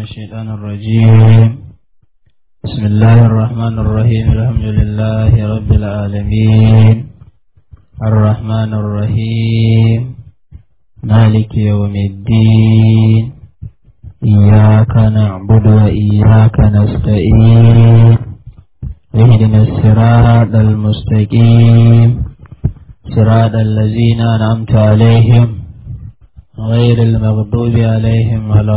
الشيطان الرجيم بسم الله الرحمن الرحيم الحمد لله رب العالمين الرحمن الرحيم مالك يوم الدين إياك نعبد وإياك نستعين اهدنا الصراط المستقيم صراط الذين أنعمت عليهم غير المغضوب عليهم ولا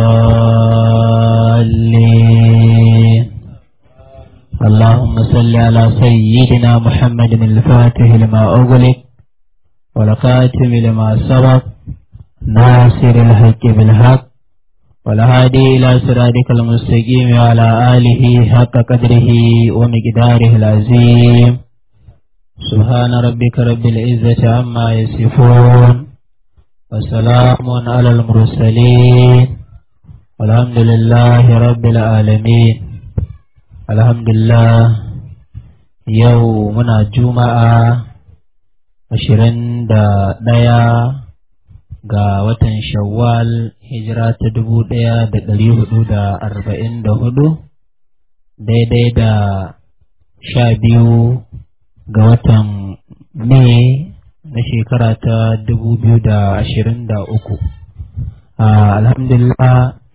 الضالين اللهم صل على سيدنا محمد الفاتح لما أغلق والخاتم لما سبق ناصر الحق بالحق والهادي إلى صراطك المستقيم وعلى آله حق قدره ومقداره العظيم سبحان ربك رب العزة عما يصفون وسلام على المرسلين والحمد لله رب العالمين الحمد لله يومنا جمعة ashirin da ɗaya ga watan shawwal hijira ta dubu ɗaya da ɗari hudu da arba'in da hudu daidai da sha biyu ga watan mai na shekara ta dubu biyu da ashirin da uku alhamdulillah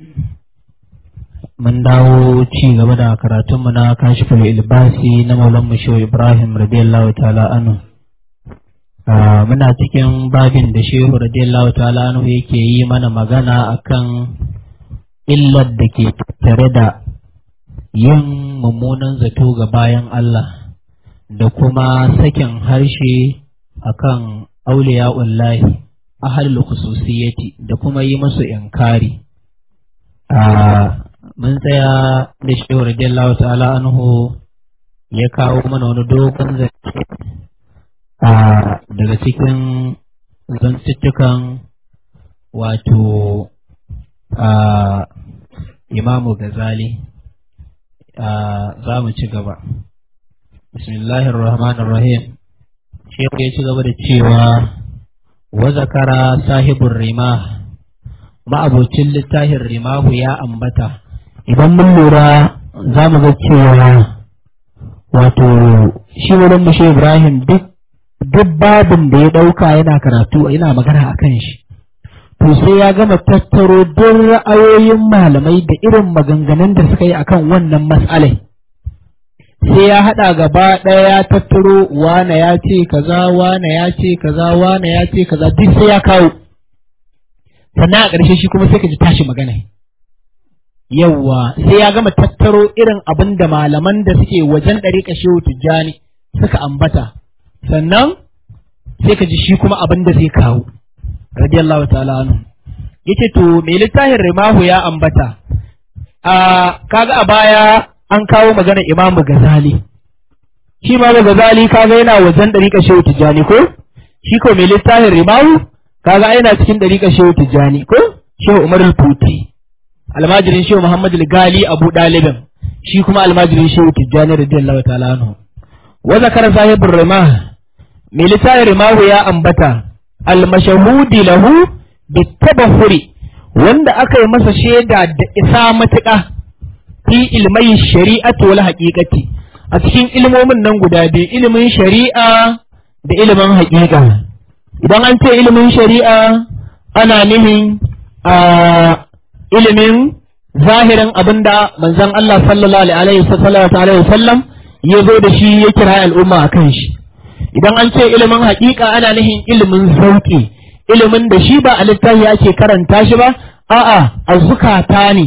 mun dawo ci gaba da karatunmu na kashiful ilbasi na maulan musho ibrahim radiyallahu ta'ala anhu muna cikin babin da shehu radiyallahu ta'ala anhu yake yi mana magana akan illar da ke tare da yin mummunan zato ga bayan Allah da kuma sakin harshe akan auliya'ullahi ahalul khususiyati da kuma yi musu inkari mun tsaya da shehu radiyallahu ta'ala anhu ya kawo mana wani dogon zance daga cikin zantuttukan wato imamu gazali za mu ci gaba bismillahir rahmanir rahim shehu ya ci gaba da cewa wa zakara sahibin rima ma'abocin littafin rimahu ya ambata idan mun lura za mu ga cewa wato shi wurin mushe ibrahim duk duk babin da ya ɗauka yana karatu yana magana a kan shi to sai ya gama tattaro duk ra'ayoyin malamai da irin maganganun da suka yi akan wannan matsalai sai ya haɗa gaba ɗaya ya tattaro wane ya ce kaza wane ya ce kaza wane ya ce kaza duk sai ya kawo sannan a ƙarshe shi kuma sai ka ji tashi magana yawwa sai ya gama tattaro irin abin da malaman da suke wajen ɗariƙa shehu tijjani suka ambata sannan sai ka ji shi kuma abin da zai kawo radiyallahu ta'ala anhu yace to me littafin rimahu ya ambata a kaga a baya an kawo magana imamu gazali shi imamu gazali kaga yana wajen dariƙa shehu tijjani ko shi ko me littafin rimahu kaga yana cikin dariƙa shehu tijjani ko shehu umar al-futi almajirin shehu muhammad al-gali abu dalibin shi kuma almajirin shehu tijjani radiyallahu ta'ala anhu wa zakara sahibur rimah mai littafin rimahu ya ambata almashahudi lahu bitabahuri wanda aka yi masa shaida da isa matuƙa fi ilmai shari'atu wal haqiqati a cikin ilmomin nan guda biyu ilimin shari'a da ilimin haƙiƙa idan an ce ilimin shari'a ana nihin a ilimin zahirin abinda manzon Allah sallallahu alaihi wasallam ya zo da shi ya kira al'umma a kan shi idan an ce ilimin haƙiƙa ana nufin ilimin zauƙi ilimin da shi ba a littafi ake karanta shi ba a'a a zukata ne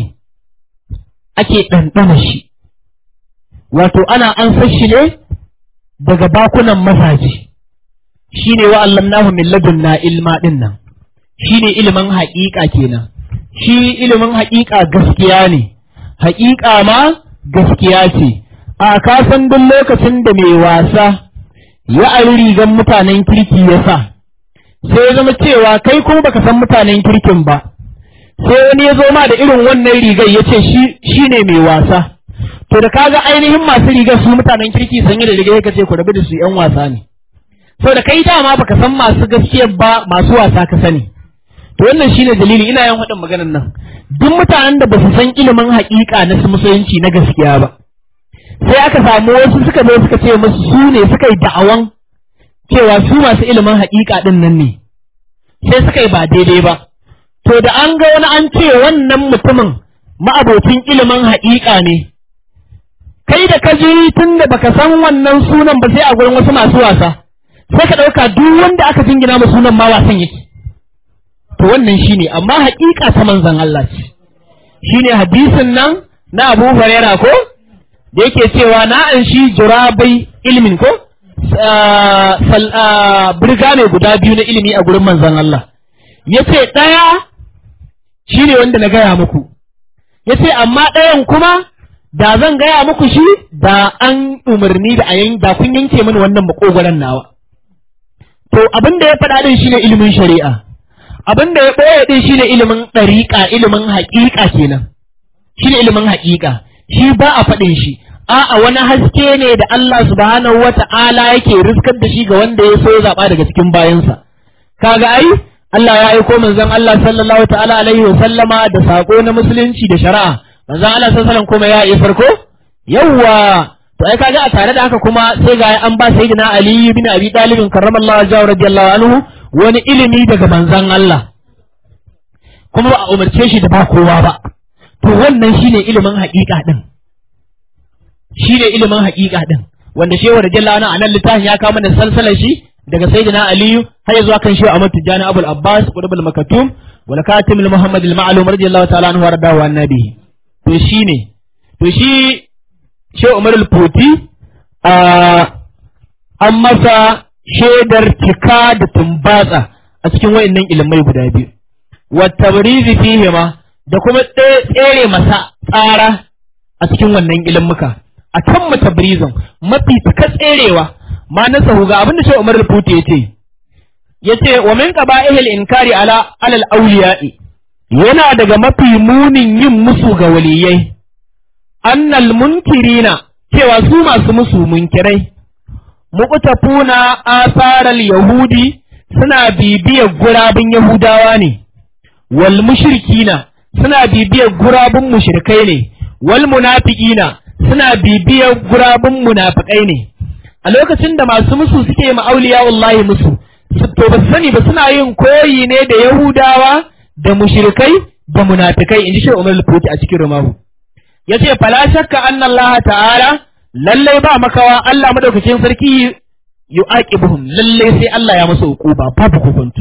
ake ɗanɗana shi wato ana an shi ne daga bakunan mazaje shi ne wa allamnahu min ladunna ilma ɗin nan shi ne ilimin haƙiƙa kenan shi ilimin haƙiƙa gaskiya ne haƙiƙa ma gaskiya ce a kasan duk lokacin da mai wasa ya ari rigan mutanen kirki ya sa sai ya zama cewa kai kuma baka san mutanen kirkin ba sai wani ya zo ma da irin wannan rigar ya ce shi ne mai wasa to da kaga ainihin masu rigar su mutanen kirki sanye da rigar ka ce ku rabu da su yan wasa ne sau da kai dama baka san masu gaskiyar ba masu wasa ka sani to wannan shine dalili ina yin waɗin maganar nan duk mutanen da ba su san ilimin haƙiƙa na musulunci na gaskiya ba sai aka samu wasu suka zo suka ce musu su ne suka yi da'awan cewa su masu ilimin haƙiƙa ɗin nan ne sai suka yi ba daidai ba to da an ga wani an ce wannan mutumin ma'abocin ilimin haƙiƙa ne kai da ka ji tun da baka san wannan sunan ba sai a gurin wasu masu wasa sai ka ɗauka duk wanda aka jingina ma sunan ma wasan yake to wannan shine amma haƙiƙa ta manzon Allah ce shine hadisin nan na Abu Hurairah ko da yake cewa na an shi jurabai ilmin ko birga ne guda biyu na ilimi a gurin manzon Allah yace ɗaya shine wanda na gaya muku yace amma ɗayan kuma da zan gaya muku shi da an umarni da ayan da kun yanke mini wannan makogoron nawa to abin da ya faɗa din shine ilimin shari'a abin da ya ɓoye din shine ilimin ɗariƙa ilimin haƙiƙa kenan shine ilimin haƙiƙa shi ba a faɗin shi a'a wani haske ne da Allah subhanahu wata'ala yake riskar da shi ga wanda ya so ya zaɓa daga cikin bayansa kaga ai Allah ya aiko manzon Allah sallallahu ta'ala alaihi wa sallama da sako na musulunci da shari'a manzon Allah sallallahu alaihi kuma ya yi farko yawwa to ai kaga a tare da haka kuma sai ga an ba sayyidina Ali bin Abi Talib karramallahu wajhahu radiyallahu anhu wani ilimi daga manzon Allah kuma ba a umarce shi da ba kowa ba to wannan shine ilimin haƙiƙa din shine ilimin haƙiƙa din wanda shehu radiyallahu anhu anan littafin ya kawo mana salsalar shi daga sayyidina aliyu har zuwa kan shehu Ahmad Tijani Abul Abbas Qutbul Makatum wal Katim al Muhammad al Ma'lum radiyallahu ta'ala anhu warda wa annabi to shine to shi shehu Umar al Futi a an masa shaidar cika da tumbatsa a cikin wayannan ilimai guda biyu wa tabrizi fihi ma da kuma tsere masa tsara a cikin wannan ilimuka a kan matabrizin mafi taka tserewa ma na sahu ga abinda shi Umar al-Futi yace yace wa min qaba'ihil inkari ala alal awliya'i yana daga mafi munin yin musu ga waliyai annal munkirina cewa su masu musu munkirai muqtafuna asaral yahudi suna bibiyar gurabin yahudawa ne wal mushrikina suna bibiyar gurabin mushrikai ne wal munafiqina suna bibiyar gurabin munafikai ne a lokacin da masu musu suke ma'auliya wallahi musu to ba sani ba suna yin koyi ne da yahudawa da mushrikai da munafikai inji shi Umar al-Futi a cikin rumahu yace fala shakka anna Allah ta'ala lalle ba makawa Allah madaukakin sarki yu'aqibuhum lalle sai Allah ya musu hukuba babu hukunci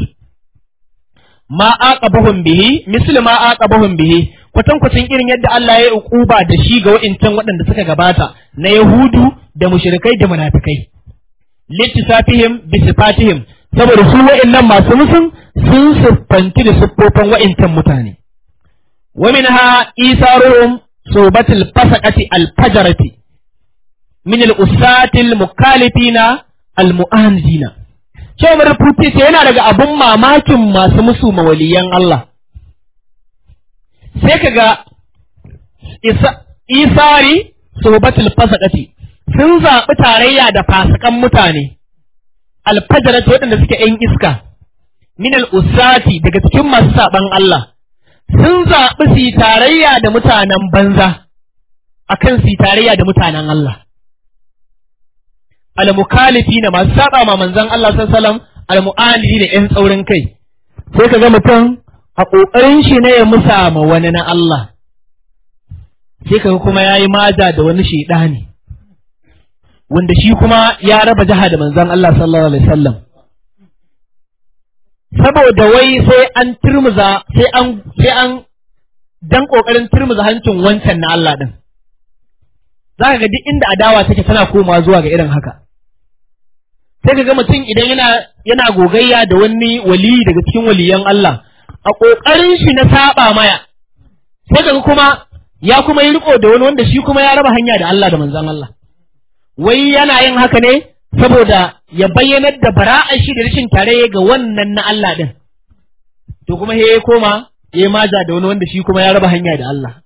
ma aqabuhum bihi misli ma aqabuhum bihi kwatankwacin irin yadda Allah ya yi ukuba da shi ga wa'incan waɗanda suka gabata na Yahudu da mushrikai da munafikai littisafihim bi sifatihim saboda su wa'innan masu musun sun siffanti da siffofin wa'incan mutane wa minha isaruhum subatul fasaqati al-fajarati min al-usati al-mukalifina al-mu'anzina cewa rubuce ce yana daga abun mamakin masu musu mawaliyan Allah sai ka ga isari sobatul fasaqati sun zaɓi tarayya da fasikan mutane alfajarati waɗanda suke ‘yan iska min usati daga cikin masu saɓan Allah sun zaɓi su yi tarayya da mutanen banza akan su yi tarayya da mutanen Allah al-mukalifi na masu saɓa ma manzon Allah sallallahu alaihi wasallam al-mu'alili da ‘yan tsaurin kai sai ka ga mutum a ƙoƙarin shi ne ya musa ma wani na Allah, sai kaga kuma ya yi maja da wani shaidani, wanda shi kuma ya raba jiha da manzan Allah sallallahu Alaihi wasallam. Saboda wai sai an turmuza, sai an, sai an dan ƙoƙarin turmuza hancin wancan na Allah ɗin. Za ka ga duk inda adawa take tana koma zuwa ga irin haka. Sai ka ga mutum idan yana, yana gogayya da wani wali daga cikin waliyan Allah, a ƙoƙarin shi na saba maya sai kaga kuma ya kuma yi riko da wani wanda shi kuma ya raba hanya da Allah da manzon Allah wai yana yin haka ne saboda ya bayyanar da bara'ar shi da rashin tare ga wannan na Allah din to kuma he ya koma ya maja da wani wanda shi kuma ya raba hanya da Allah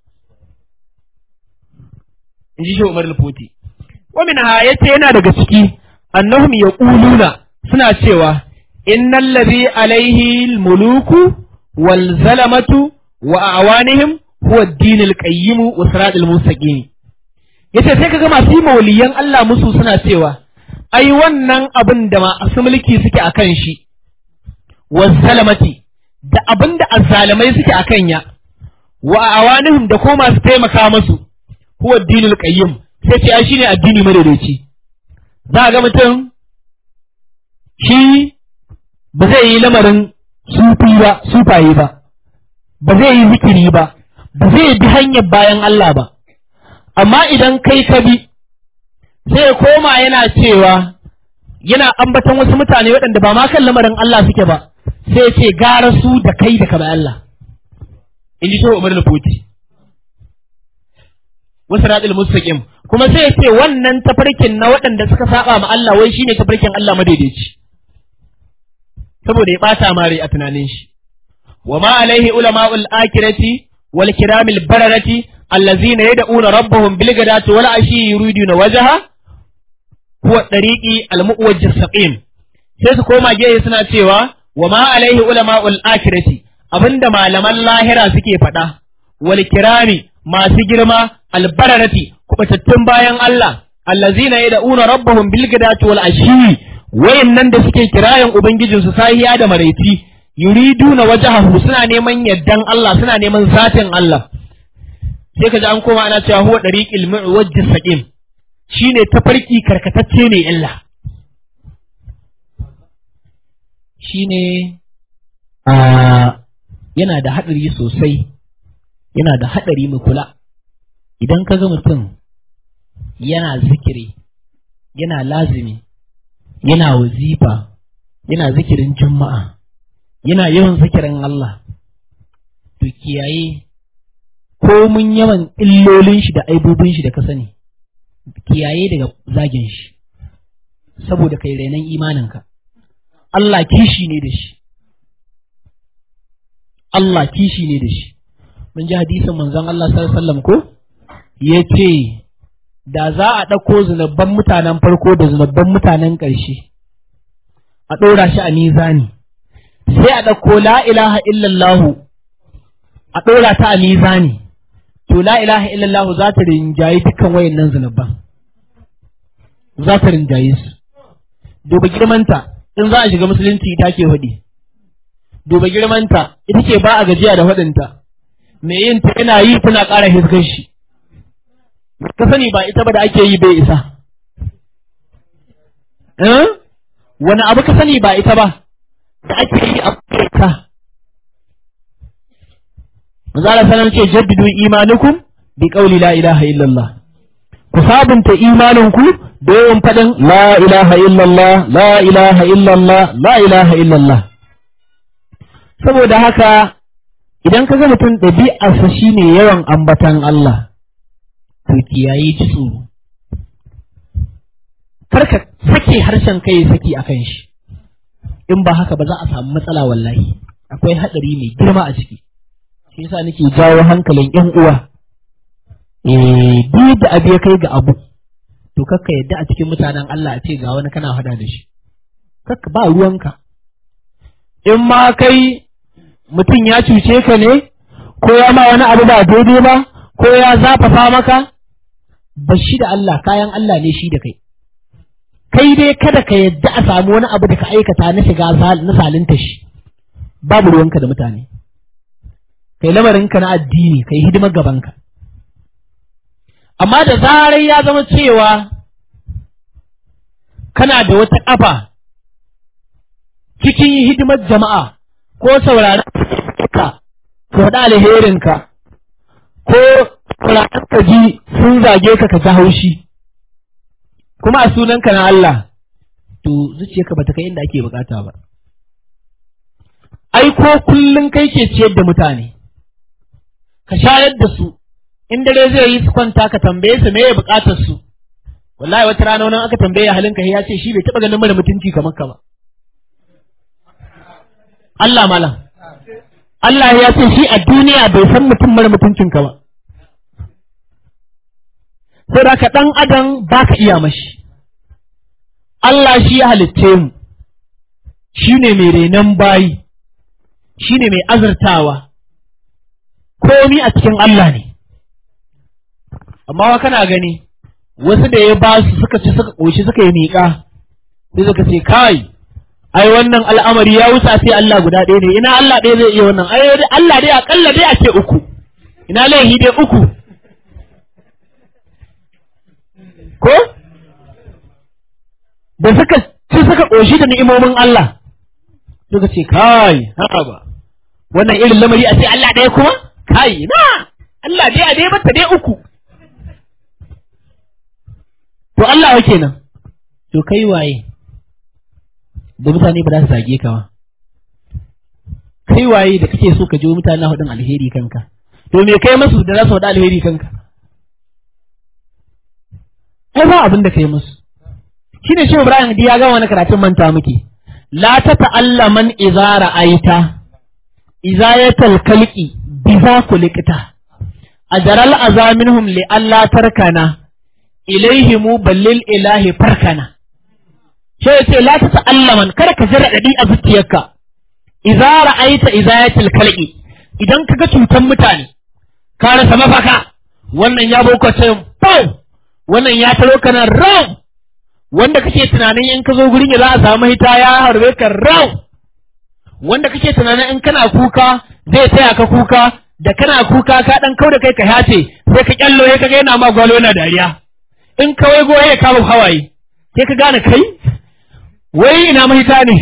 in ji shi Umar al-Futi wa min ha yace yana daga ciki annahum yaquluna suna cewa innal ladhi alaihi al-muluku wal zalamatu wa awanihim huwa ad-dinul qayyim wa siratul mustaqim yace sai kaga masu yi mawaliyan Allah musu suna cewa ai wannan abin da masu mulki suke akan shi wa zalamati da abin da azzalamai suke akan ya wa awanihim da ko masu taimaka musu huwa ad-dinul qayyim sai ce ai shine addini madaidaici za ga mutum shi ba zai yi lamarin sufi ba sufaye ba ba zai yi zikiri ba ba zai bi hanyar bayan Allah ba amma idan kai ka bi sai ya koma yana cewa yana ambaton wasu mutane waɗanda ba ma kan lamarin Allah suke ba sai ya ce gara su da kai da ka bi Allah in ji shehu Umar Lufuti wasu radil mustaqim kuma sai ya ce wannan tafarkin na waɗanda suka saba ma Allah wai shine tafarkin Allah madaidaici saboda ya ɓata mare a tunanin shi wa ma alaihi ulama'ul akirati wal kiramil bararati allazina yad'una rabbahum bil ghadati wal ashi yuriduna wajha huwa tariqi al muwajjih saqim sai su koma gehe suna cewa wa ma alaihi ulama'ul akirati abinda malaman lahira suke faɗa wal kirami masu girma al bararati kubatattun bayan Allah allazina yad'una rabbahum bil ghadati wal ashi wayannan da suke kirayen ubangijinsu sahiya da maraici yuriduna wajhahu suna neman yaddan Allah suna neman zatin Allah sai kaji an koma ana cewa huwa dariqil muwajjis saqim shine tafarki karkatacce ne illa shine a yana da hadari sosai yana da hadari mu kula idan ka ga mutum yana zikiri yana lazimi yana wazifa yana zikirin juma'a yana yawan zikirin Allah to kiyaye komun yawan illolin shi da aibubin shi da ka sani kiyaye daga zagin shi saboda kai renon imaninka Allah kishi ne da shi Allah kishi ne da shi mun ji hadisin manzon Allah sallallahu alaihi wasallam ko yace da za a ɗauko zunubban mutanen farko da zunubban mutanen ƙarshe a ɗora shi a mizani sai a ɗauko la ilaha illallahu a ɗora ta a mizani to la ilaha illallahu za ta rinjayi dukkan wayannan zunubban za ta rinjaye su duba girmanta in za a shiga musulunci ita ke faɗi duba girmanta ita ce ba a gajiya da faɗinta me yin ta yana yi tana ƙara hiskar shi ka sani ba ita ba da ake yi bai isa wani abu ka sani ba ita ba da ake yi a ka Mazala sanar ce jaddidu imanukum bi qawli la ilaha illallah ku sabunta imaninku da yawan faɗin la ilaha illallah la ilaha illallah la ilaha illallah saboda haka idan ka ga mutum ɗabi'arsa shine yawan ambatan Allah to kiyaye ji tsoro karka sake harshen kai saki akan shi in ba haka ba za a samu matsala wallahi akwai hadari mai girma a ciki shi yasa nake jawo hankalin yan uwa eh duk da abu ya kai ga abu to kakka yadda a cikin mutanen Allah a ce ga wani kana hada da shi kakka ba ruwanka in ma kai mutum ya cuce ka ne ko ya ma wani abu ba daidai ba ko ya zafafa maka ba shi da Allah kayan Allah ne shi da kai kai dai kada ka yadda a samu wani abu da ka aikata na shiga na salinta shi babu ruwanka da mutane kai lamarinka na addini kai hidimar gabanka amma da zarar ya zama cewa kana da wata ƙafa cikin hidimar jama'a ko sauraron ka ko da alherinka ko sauraron ka ji sun zage ka ka ji haushi kuma a sunanka na Allah to zuciyarka bata kai inda ake bukata ba ai ko kullun kai ke ciyar da mutane ka shayar da su in dare zai yi su kwanta ka tambaye su me ya bukatar su wallahi wata rana wani aka tambaye halin ka ya ce shi bai taba ganin mara mutunci kamar ka ba Allah malam Allah ya ce shi a duniya bai san mutum mara mutuncin ka ba sai da ka ɗan adam ba ka iya mashi Allah shi ya halicce mu shi ne mai renon bayi shine mai azurtawa komi a cikin Allah ne amma wa kana gani wasu da ya ba su suka ci suka ƙoshi suka yi miƙa sai suka ce kai ai wannan al'amari ya wuce sai Allah guda ɗaya ne ina Allah ɗaya zai iya wannan ai Allah dai akalla dai a ce uku ina laihi dai uku ko da suka ci suka ƙoshi da ni'imomin Allah suka ce kai haka ba wannan irin lamari a ce Allah ɗaya kuma kai na Allah dai a dai bata dai uku to Allah wa kenan to kai waye da mutane ba za su zage ka ba kai waye da kake so ka ji mutane hudun alheri kanka to me kai musu da za su faɗi alheri kanka ai ba abin da kai musu shine shi Ibrahim ya ga wani karatun manta muke la ta ta'allaman idza ra'aita idza yatal kalqi biza kulikta ajaral azaminhum li alla tarkana ilaihimu ballil ilahi farkana sai ya ce la ta ta'allaman kada ka jira dadi a zuciyarka idza ra'aita izayatil kalqi idan kaga cutan mutane ka rasa mafaka wannan ya boko ce pau wannan ya taro kana raw wanda kake tunanin in ka zo gurin ya za a samu hita ya harbe ka raw wanda kake tunanin in kana kuka zai taya ka kuka da kana kuka ka dan kauda kai ka hace sai ka kyallo ya kaga yana ma gwalo yana dariya in kawai goye ya kama hawaye sai ka gane kai wai ina mahita ne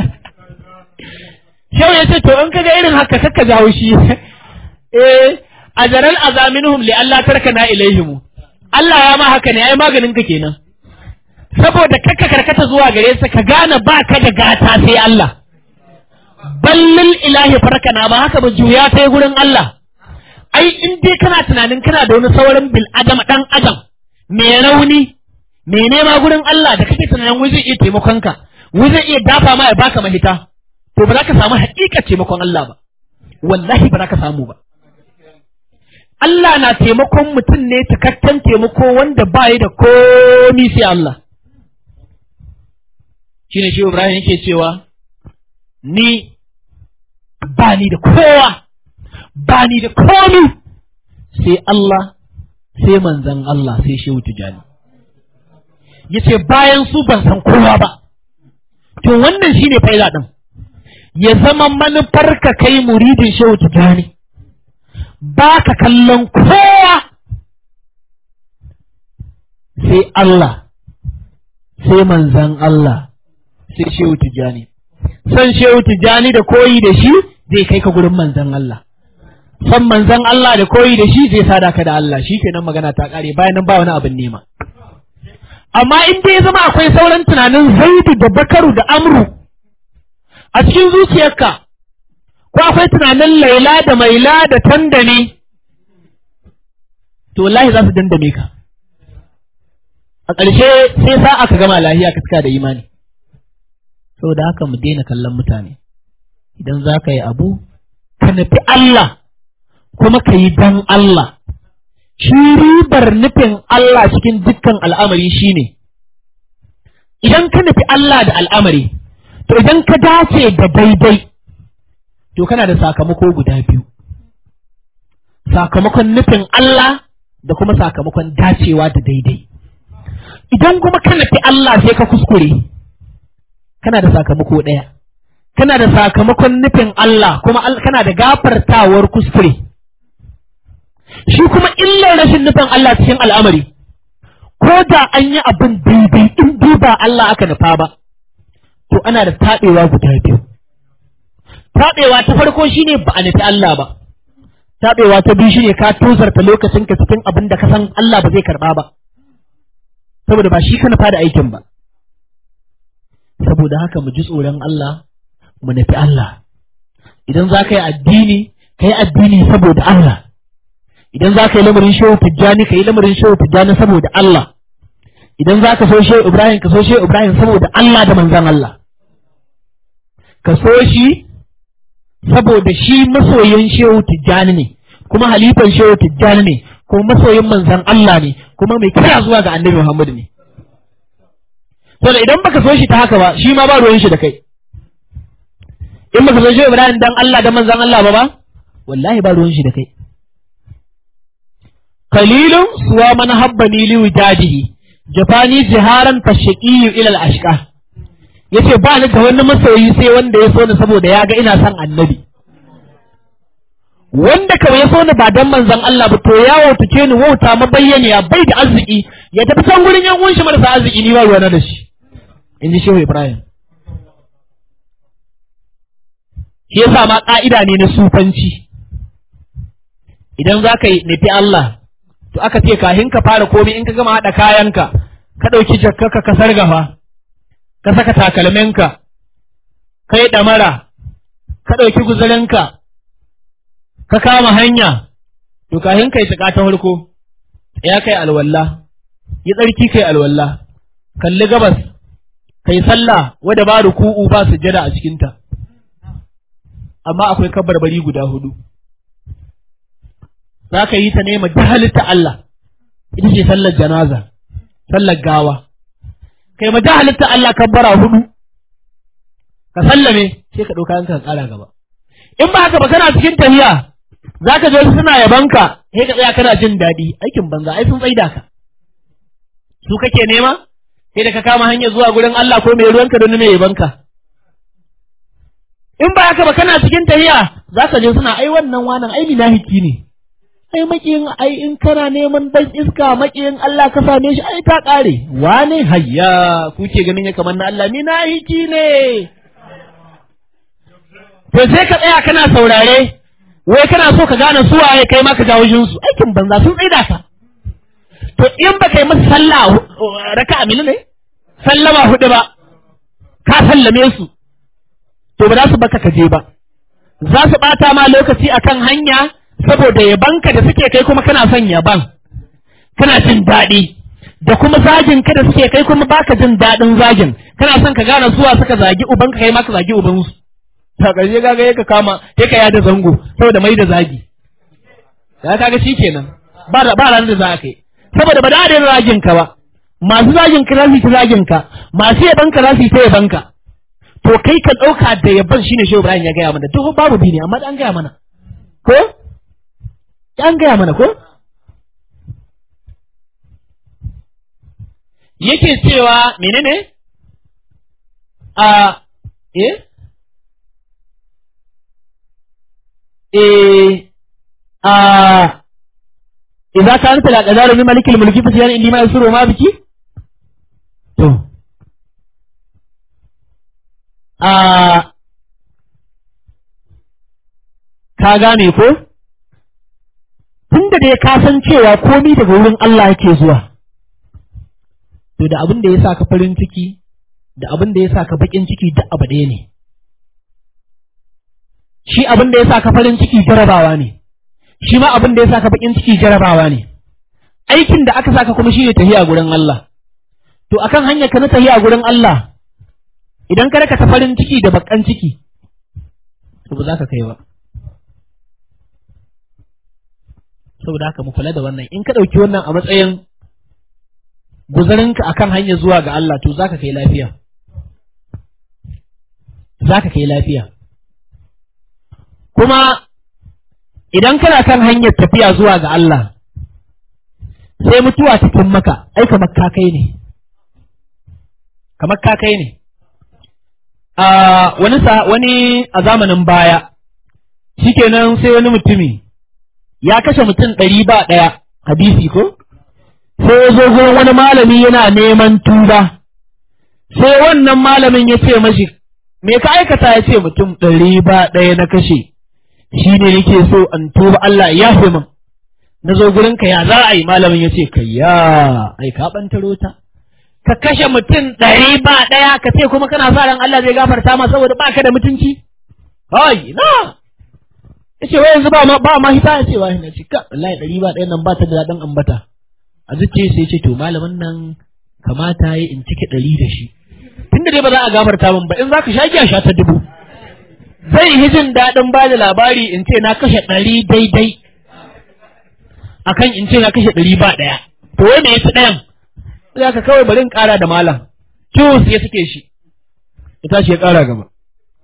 Shau ya ce to in kaga irin haka kakka jawo shi eh ajaral azaminhum li Allah tarkana ilaihim Allah ya ma haka ne ai maganin ka kenan saboda kakka karkata zuwa gare sa ka gane ba ka da gata sai Allah ballil ilahi farkana ba haka ba juya ta gurin Allah ai in dai kana tunanin kana da wani sauran bil adam dan adam mai rauni mai nema gurin Allah da kake tunanin wai zai iya taimakon ka wai zai iya dafa ma ya baka mahita to ba za ka samu haƙiƙa taimakon Allah ba wallahi ba za ka samu ba Allah na taimakon mutum ne takakken taimako wanda ba yi da komi sai Allah shine shi Ibrahim yake cewa ni ba ni da kowa ba ni da komi sai Allah sai manzan Allah sai shehu tijani ya ce bayan su ban san kowa ba to wannan shi ne faila ɗin ya zama manufar ka kai muridin shehu tijani ba ka kallon kowa sai Allah sai manzan Allah sai shehu tijani san shehu tijani da koyi da shi zai kai ka gurin manzan Allah san manzan Allah da koyi da shi zai sada ka da Allah shi kenan magana ta kare bayan nan ba wani abin nema amma in dai ya zama akwai sauran tunanin zaidu da bakaru da amru a cikin zuciyarka ko akwai tunanin laila da maila da tandane to wallahi za su dandame ka a ƙarshe sai sa aka gama lahiya ka cika da imani saboda haka mu daina kallon mutane idan za ka yi abu ka nufi Allah kuma ka yi don Allah shi ribar nufin Allah cikin dukkan al'amari shine idan ka nufi Allah da al'amari to idan ka dace da daidai to kana da sakamako guda biyu sakamakon nufin Allah da kuma sakamakon dacewa da daidai idan kuma ka nufi Allah sai ka kuskure kana da sakamako ɗaya kana da sakamakon nufin Allah kuma kana da gafartawar kuskure shi kuma illar rashin nufin Allah cikin al'amari ko da an yi abin daidai in dai ba Allah aka nufa ba to ana da taɓewa guda biyu taɓewa ta farko shine ba a nufi Allah ba taɓewa ta biyu shine ka tozarta lokacinka cikin abin da ka san Allah ba zai karɓa ba saboda ba shi ka nufa da aikin ba saboda haka mu ji tsoron Allah mu nufi Allah idan za ka yi addini ka yi addini saboda Allah idan za ka yi lamarin shehu tijjani ka yi lamarin shehu tijjani saboda Allah idan za ka so shehu Ibrahim ka so shehu Ibrahim saboda Allah da manzan Allah ka so shi saboda shi masoyin shehu tijjani ne kuma halifan shehu tijjani ne kuma masoyin manzan Allah ne kuma mai kira zuwa ga annabi Muhammad ne to da idan baka so shi ta haka ba shi ma ba ruwan shi da kai in baka so shehu ibrahim dan Allah da manzon Allah ba ba wallahi ba ruwan shi da kai qalilun suwa man habbani li wijadihi jafani jiharan fashaqiyu ila al-ashqa yace ba ni da wani masoyi sai wanda ya so ni saboda ya ga ina son annabi wanda kawai ya so ni ba dan manzon Allah ba to ya wautace ni wauta mabayyaniya bai da arziki ya tafi can gurin yan uwan shi marasa arziki ni ba ruwana da shi in ji shehu ibrahim shi yasa ma ka'ida ne na sufanci idan za ka yi nufi Allah to aka ce kahin ka fara komai in ka gama haɗa kayanka ka ɗauki jakkarka ka sargafa ka saka takalminka ka yi ɗamara ka ɗauki guzurinka ka kama hanya to kahin ka yi tsaka ta farko ya kai alwalla yi tsarki kai alwalla kalli gabas kai sallah wadda ba ruku'u ba sujjada a cikinta amma akwai kabarbari guda hudu za ka yi ta nema da halitta Allah ita ce sallar janaza sallar gawa kai ma da halitta Allah kabbara hudu ka sallame sai ka ɗauka yanka ka ƙara gaba in ba haka ba kana cikin tafiya za ka je suna yabanka sai ka tsaya kana jin daɗi aikin banza ai sun tsaida ka su kake nema sai da ka kama hanyar zuwa gurin Allah ko mai ruwanka don mai yabanka in ba haka ba kana cikin tahiya za ka je suna ai wannan wanan ai minahiki ne ai makiyin ai in kana neman dan iska makiyin Allah ka same shi ai ta kare wane hayya kuke ganin ya kamar na Allah minahiki ne to sai ka tsaya kana saurare wai kana so ka gane su waye kai ma ka jawo jinsu aikin banza sun tsaida ka to in ba kai masa sallah raka amina ne sallama hudu ba ka sallame su to ba za su baka kaje ba za su bata ma lokaci akan hanya saboda yabanka da suke kai kuma kana son yaban kana jin daɗi da kuma zagin ka da suke kai kuma baka jin daɗin zagin kana son ka gane zuwa suka zagi ubanka kai ma ka zagi ubansu ta ƙarshe kaga ya ka kama ya ka yada zango saboda mai da zagi ya kaga shi kenan ba ba ranar da za ka yi saboda ba da da zagin ka ba masu zagin ka za su yi zagin ka masu yaban ka za su yi ta yaban ka to kai ka ɗauka da yaban shine shehu Ibrahim ya gaya mana duk babu bi ne amma an gaya mana ko an gaya mana ko yake cewa menene a eh eh a idza kanat al qadaru min malikil mulki fa sayan indi ma yusuru ma biki to a ka gane ko tunda da ka san cewa komai daga wurin Allah yake zuwa to da abin da ya sa ka farin ciki da abin da ya sa ka bakin ciki duk abu ɗaya ne shi abin da ya sa ka farin ciki jarabawa ne shi ma abin da ya sa ka bakin ciki jarabawa ne aikin da aka saka kuma shine tahiya gurin Allah to akan hanyar ka na tahiya gurin Allah idan ka raka ta farin ciki da bakan ciki to ba za ka kai ba saboda haka mu kula da wannan in ka ɗauki wannan a matsayin guzarinka akan hanya zuwa ga Allah to zaka kai lafiya zaka kai lafiya kuma idan kana kan hanyar tafiya zuwa ga Allah sai mutuwa cikin maka ai kamar ka kai ne kamar ka kai ne a wani wani a zamanin baya shikenan sai wani mutumi ya kashe mutum ɗari ba ɗaya hadisi ko sai ya zo gurin wani malami yana neman tuba sai wannan malamin ya ce mashi me ka aikata ya ce mutum ɗari ba ɗaya na kashe shi ne nake so an tuba Allah ya fi min na zo gurin ka ya za a yi malamin ya ce ka ya ai ka ɓantaro ta ka kashe mutum ɗari ba ɗaya ka ce kuma kana sa ran Allah zai gafarta ma saboda ba ka da mutunci ai na ya ce wai yanzu ba ma ba ma hita ya ce wa na ce ka wallahi ɗari ba ɗaya nan ba ta da daɗin ambata a zuciya sai ce to malamin nan kamata ya in cike ɗari da shi tunda dai ba za a gafarta min ba in za ka sha giya sha ta dubu zai yi jin daɗin ba da labari in ce na kashe ɗari daidai akan in ce na kashe ɗari ba ɗaya to wai me yafi ɗayan za ka kawai bari in ƙara da malam cus ya suke shi ya tashi ya ƙara gaba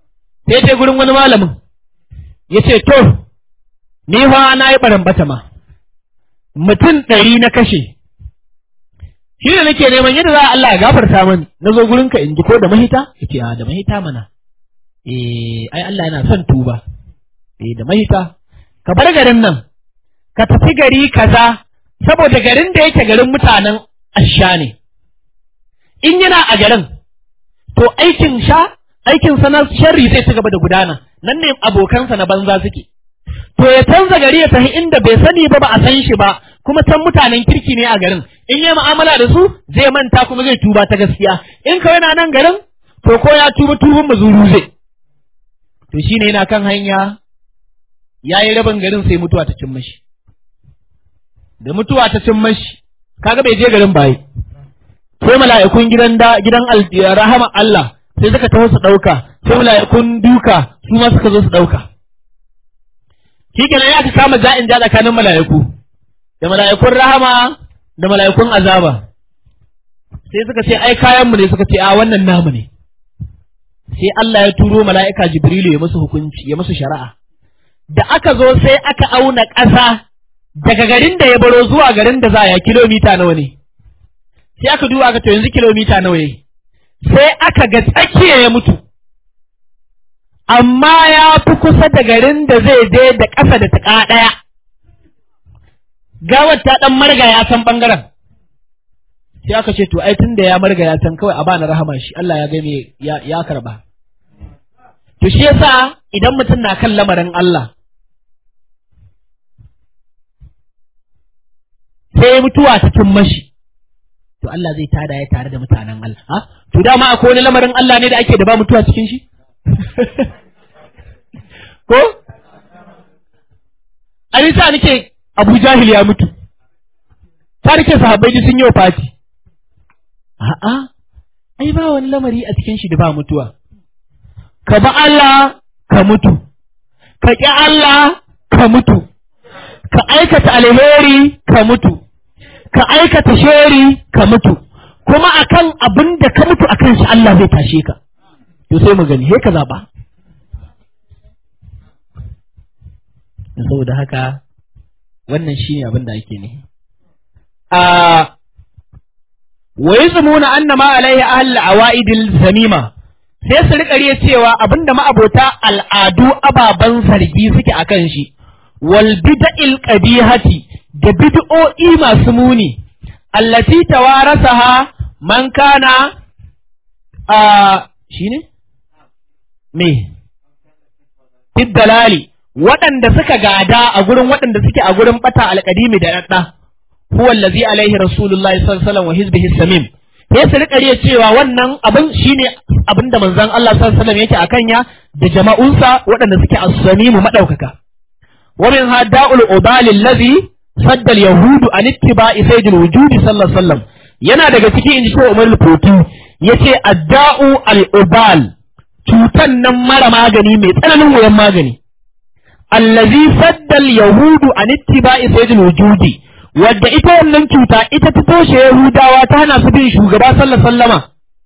sai je gurin wani malamin ya ce to ni fa na yi barambata ma mutum ɗari na kashe shi da nake neman yadda za a Allah ya gafarta mani na zo gurin ka in ji ko da mahita ya ce a da mahita mana eh ai Allah yana son tuba eh da mahita ka bar garin nan ka tafi gari kaza saboda garin da yake garin mutanen asha ne in yana a garin to aikin sha aikin sa na sharri zai ci gaba da gudana nan ne abokansa na banza suke to ya canza gari ya tafi inda bai sani ba ba a san shi ba kuma can mutanen kirki ne a garin in yi mu'amala da su zai manta kuma zai tuba ta gaskiya in kawai na nan garin to ko ya tuba tubun mazuru zai to shine yana kan hanya ya yi rabin garin sai mutuwa ta cin mashi da mutuwa ta cin mashi kaga bai je garin baye sai mala'ikun gidan da gidan rahama Allah sai suka taho su ɗauka sai mala'ikun duka su ma suka zo su ɗauka shi kenan ya aka kama ja'in ja tsakanin mala'iku da mala'ikun rahama da mala'ikun azaba sai suka ce ai kayan mu ne suka ce a wannan namu ne sai Allah ya turo mala'ika Jibrilu ya musu hukunci ya musu shari'a da aka zo sai aka auna ƙasa daga garin da ya baro zuwa garin da za ya kilomita nawa ne sai aka duba aka to yanzu kilomita nawa ne sai aka ga tsakiya ya mutu amma ya fi kusa da garin da zai je da ƙasa da taƙa ɗaya gawar ta ɗan marga ya san ɓangaren sai aka ce to ai tun da ya marga ya san kawai a bani rahama shi Allah ya game ya, ya karba to shi yasa idan mutum na kan lamarin Allah sai mutuwa ta cin mashi to Allah zai tada ya tare da mutanen Allah ha to dama akwai wani lamarin Allah ne da ake da ba mutuwa cikin shi ko a sa nake Abu Jahil ya mutu ta nake sahabbai sun yi fati a'a ai ba wani lamari a cikin shi da ba mutuwa ka ba Allah ka mutu ka ƙi Allah ka mutu ka aikata alheri ka mutu ka aikata sheri ka mutu kuma akan abin da ka mutu akan shi Allah zai tashe ka to sai mu gani he ka zaba saboda haka wannan shine abin da ake ne a wa yazmuna anna ma alaihi ahl awaidil zamima sai su rika riya cewa abinda ma'abota al'adu ababan zargi suke akan shi wal bid'il qabihati da bid'o'i masu muni allati tawarasaha man kana a shine me dalali waɗanda suka gada a gurin waɗanda suke a gurin bata alƙadimi da ɗaɗɗa huwa allazi alaihi rasulullahi sallallahu alaihi wasallam wa hizbihi samim sai su rika riya cewa wannan abin shine abin da manzon Allah sallallahu alaihi wasallam yake akan ya da jama'unsa waɗanda suke as-samimu madaukaka wa min hada'ul ubal allazi sadda al-yahudu an ittiba'i sayyidil wujudi sallallahu alaihi wasallam yana daga ciki inji shi Umar al-Futi yace adda'u al-ubal cutan nan mara magani mai tsananin wuyan magani allazi sadda al-yahudu an ittiba'i sayyidil wujudi wadda ita wannan cuta ita ta toshe Yahudawa ta hana su bin shugaba sallallahu sallama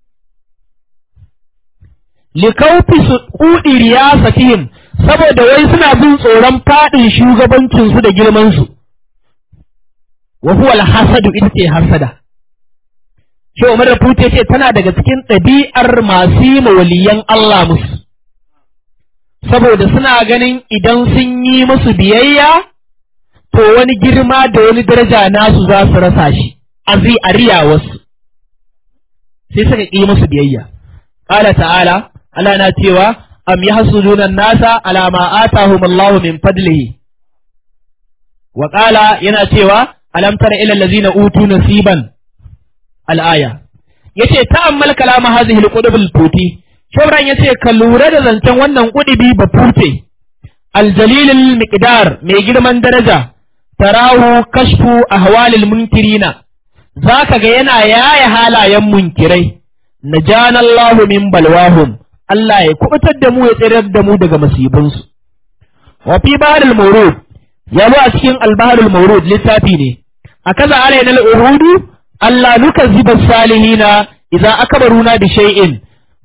likaufi su kudi riyasatihim saboda wai suna bin tsoron fadin shugabancin su da girman su wa huwa al-hasadu ita ce hasada shi Umar Rafute ce tana daga cikin ɗabi'ar masu yi waliyan Allah musu saboda suna ganin idan sun yi musu biyayya to wani girma da wani daraja nasu za su rasa shi a zai a riya wasu sai suka ƙi musu biyayya ƙala ta'ala Allah na cewa am yahsuduna nasa ala ma atahum Allah min fadlihi wa qala yana cewa alam tara ila allazina utu nasiban al-aya yace ta'ammal kalama hadhihi al-qudub al-futi shauran yace ka lura da zancen wannan kudubi ba fute al-jalil al-miqdar mai girman daraja tarahu kashfu ahwalil munkirina zaka ga yana yaya halayen munkirai najana Allahu min balwahum Allah ya kubutar da mu ya tsirar da mu daga masibinsu wa fi baharul mawrud ya zo a cikin albaharul mawrud littafi ne akaza alaina al-uhudu Allah nuka ziba salihina idza akbaruna bi shay'in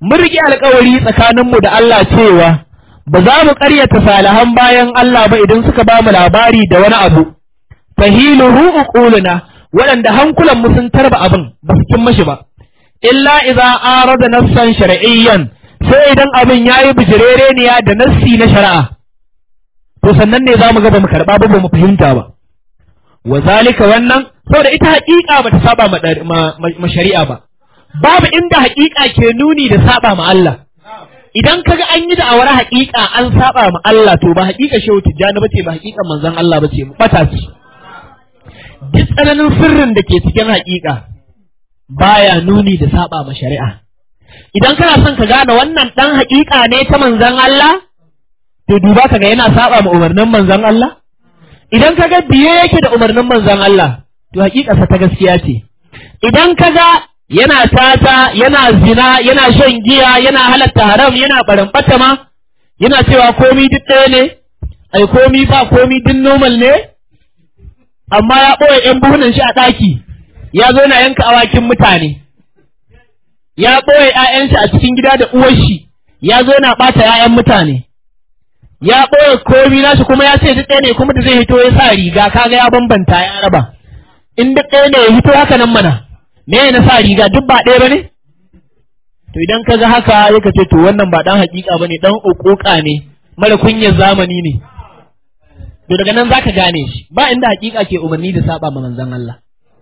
mun riƙe alƙawari tsakaninmu da Allah cewa ba za mu ƙaryata salihan bayan Allah ba idan suka ba mu labari da wani abu fahiluhu uquluna waɗanda hankulan mu sun tarba abin ba su cin mashi ba illa idza arada nassan shar'iyyan sai idan abin yayi bijirereniya da nassi na shari'a to sannan ne zamu ga ba mu karba ba ba mu fahimta ba wa zalika wannan saboda ita haƙiƙa ba ta saba ma shari'a ba babu inda haƙiƙa ke nuni da saba ma Allah idan kaga an yi da'awar haƙiƙa an saba ma Allah to ba haƙiƙa shehu tijjani bace ba haƙiƙan manzon Allah bace bata ce duk tsananin sirrin da ke cikin haƙiƙa baya nuni da saba ma shari'a idan kana son ka gane wannan dan haƙiƙa ne ta manzon Allah to duba kaga yana saba ma umarnin manzon Allah idan kaga biye yake da umarnin manzon Allah to haƙiƙarsa ta gaskiya ce idan kaga yana tata yana zina yana shan giya yana halatta haram yana barin ma yana cewa komi duk ɗaya ne ai komi ba komi duk normal ne amma ya ɓoye ‘yan buhunan shi a ɗaki ya zo na yanka awakin mutane ya ɓoye ‘ya'yan shi a cikin gida da uwar shi ya zo na ɓata ‘ya'yan mutane ya ɓoye komi nashi kuma ya ce duk ɗaya ne kuma da zai hito ya sa riga kaga ya bambanta ya raba in duk ɗaya ne ya hito haka nan mana me na sa riga duk ba ɗaya ba ne? To idan ka ga haka ya ce to wannan ba ɗan haƙiƙa ba ne ɗan uƙuƙa ne mara kunyar zamani ne. To daga nan za ka gane shi ba inda haƙiƙa ke umarni da saba ma manzon Allah.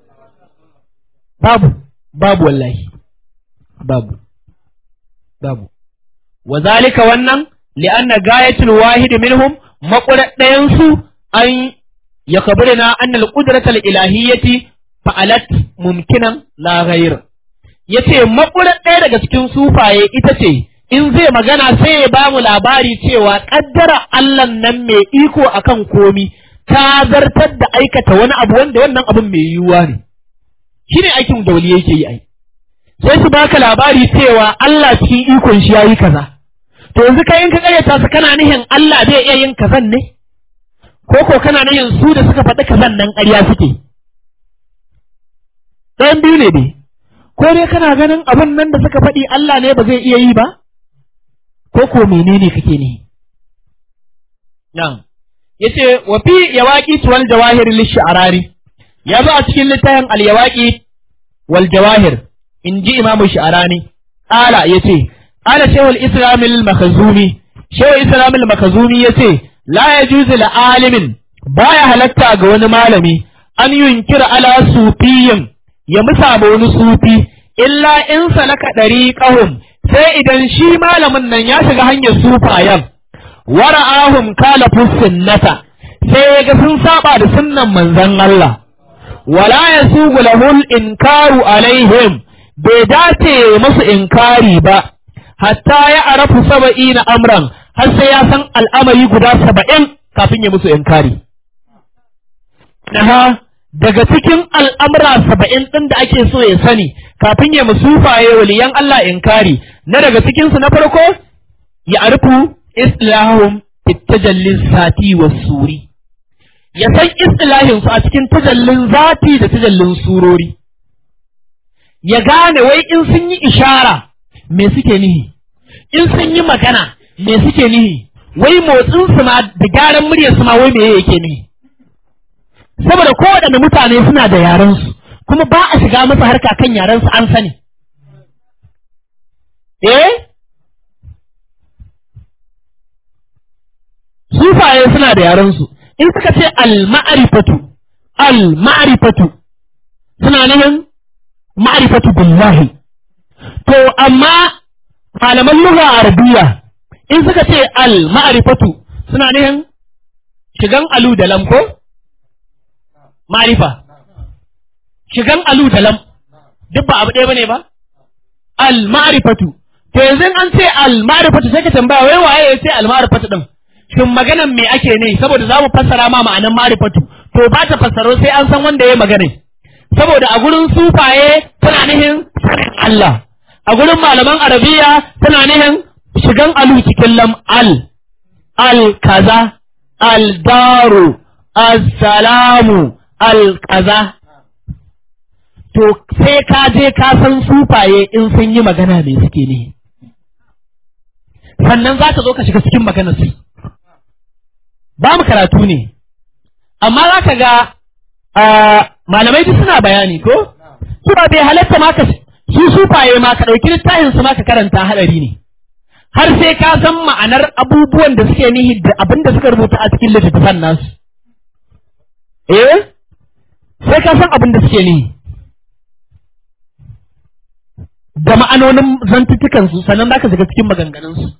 Babu, babu wallahi, babu, babu. Wa zalika wannan li'anna gayatul wahid minhum maƙurar ɗayansu an ya kabirina annal qudratal ilahiyyati fa'alat mumkinan la ghayr yace makurar ɗaya daga cikin sufaye ita ce in zai magana sai ya bamu labari cewa kaddara Allah nan mai iko akan komi ta zartar da aikata wani abu wanda wannan abin mai yiwuwa ne shine aikin da wali yake yi ai sai su baka labari cewa Allah cikin ikon shi yayi kaza to yanzu kai in ka kayyata su kana nihin Allah zai iya yin kazan ne ko ko kana nihin su da suka faɗi kazan nan ƙarya suke ɗayan biyu ne dai ko dai kana ganin abin nan da suka faɗi Allah ne ba zai iya yi ba ko ko menene kake ne nan yace wa fi yawaqi wal jawahir lish-sha'rari ya zo a cikin littafin al-yawaqi wal jawahir in ji imamu sha'rani ala yace ala shaykhul islam al-makhzumi shaykhul islam al-makhzumi yace la yajuzu li alimin baya halatta ga wani malami an yunkira ala sufiyin ya musa ma wani sufi illa in salaka ɗari ƙahun sai idan shi malamin nan ya shiga hanyar sufayen wara'ahum kalafu sunnata sai ya ga sun saba da sunnan manzon Allah wala yasugu lahul inkaru alaihim bai dace musu inkari ba hatta ya arafu saba'ina amran har sai ya san al'amari guda saba'in kafin ya musu inkari Naha daga cikin al'amura saba'in ɗin da ake so ya sani kafin ya musufaye waliyan Allah inkari na daga cikinsu na farko ya arfu islahum tajallin sati wa suri ya san istilahinsu a cikin tajallin zati da tajallin surori ya gane wai in sun yi ishara me suke nihi in sun yi magana me suke nihi wai motsinsu ma da gyaran muryarsu ma wai me yake nihi saboda kowaɗanne mutane suna da yarensu kuma ba a shiga masa harka kan yarensu an sani eh sufaye suna da yarensu in suka ce al-ma'rifatu al-ma'rifatu suna nufin ma'rifatu billahi to amma malaman lugha arabiya in suka ce al-ma'rifatu suna nufin shigan alu da lamko ma'rifa shigan alu da lam duk ba abu ɗaya bane ba al-ma'rifatu to yanzu an ce al-ma'rifatu sai ka tambaya wai waye ya ce al-ma'rifatu din shin maganan me ake ne saboda za mu fassara ma ma'anan ma'rifatu to ba ta fassaro sai an san wanda ya magana saboda a gurin sufaye tana nihin sanin Allah a gurin malaman arabiya tana nihin shigan alu cikin lam al al kaza al daru assalamu al kaza to sai ka je ka san sufaye in sun yi magana me suke ne sannan za ka zo ka shiga cikin maganar su ba mu karatu ne amma za ka ga malamai duk suna bayani ko kuma bai halatta ma ka su sufaye ma ka ɗauki littafin su ma ka karanta haɗari ne har sai ka san ma'anar abubuwan da suke nihi da abin da suka rubuta a cikin littattafan nasu eh sai ka san abin da suke nihi da ma'anonin zantutukan su sannan za ka shiga cikin maganganun su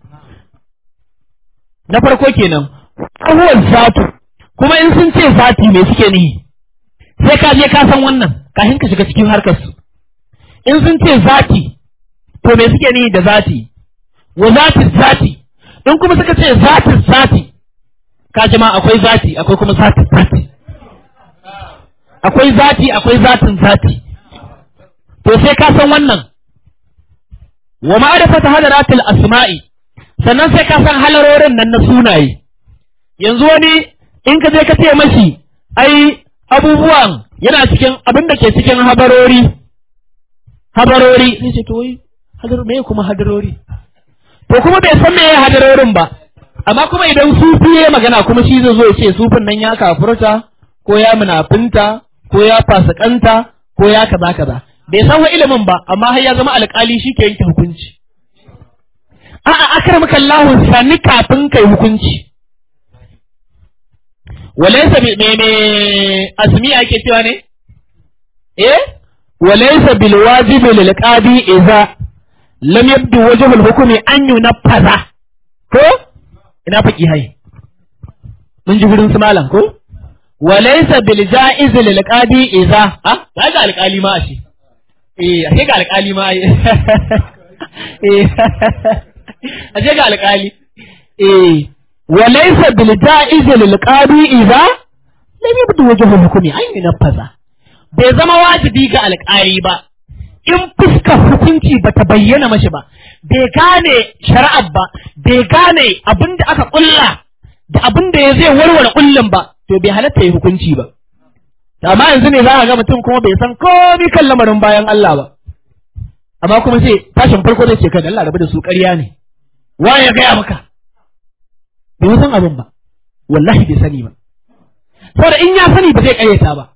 na farko kenan abubuwan zatu kuma in sun ce zati me suke nihi sai ka je ka san wannan kafin ka shiga cikin harkar su in sun ce zati to me suke nihi da zati wa zati zati in kuma suka ce zati zati ka jama akwai zati akwai kuma zati zati akwai zati akwai zatin zati to sai ka san wannan wa ma'rifata hadaratil asma'i sannan sai ka san halarorin nan na sunaye yanzu wani in ka je ka ce mashi ai abubuwan yana cikin abin da ke cikin habarori habarori sai ce to wai hadar me kuma hadarori to kuma bai san me hadarorin ba amma kuma idan sufi ya magana kuma shi zai zo ya ce sufin nan ya kafurta ko ya munafinta ko ya fasikanta ko ya kaza kaza bai san wa ilimin ba amma har ya zama alƙali shi ke yanke hukunci a'a akramaka Allah sani kafin kai hukunci walaysa me me azmi ake cewa ne eh walaysa bil wajibi lil qadi idza lam yabdu wajhu al hukmi an yunaffaza ko ina faki hai mun ji gurin su malam ko walaysa bil jaiz lil qadi idza ah ga alƙali ma ashe eh ashe ga alƙali ma eh ashe ga alƙali eh walaysa bil ja'iz lil qadi idza lam yabdu wajhu hukmi an yunaffaza bai zama wajibi ga alƙali ba in fuskar hukunci bata bayyana mashi ba bai gane shari'ar ba bai gane abin da aka kulla da abin da ya zai warware kullum ba to bai halatta yi hukunci ba amma yanzu ne za a ga mutum kuma bai san komai kan lamarin bayan Allah ba amma kuma sai tashin farko zai ce kai Allah rabu da su ƙarya ne wa ya gaya maka bai san abin ba wallahi bai sani ba saboda in ya sani ba zai ƙaryata ba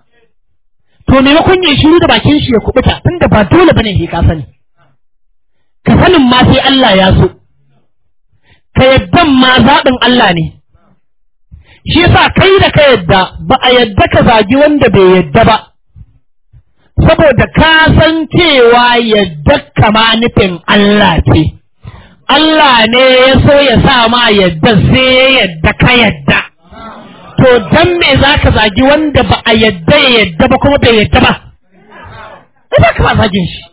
to maimakon ya shiru da bakin shi ya kubuta tunda ba dole bane ke ka sani ka sanin ma sai Allah ya so ka yaddan ma zaɓin Allah ne shi yasa kai da ka yadda ba a yadda ka zagi wanda bai yadda ba saboda ka san cewa yadda kama nufin Allah ce Allah ne ya so ya sa ma yadda sai ya yadda ka yadda to dan me za ka zagi wanda ba a yadda ya yadda ba kuma bai yadda ba ai ba ka ba zagin shi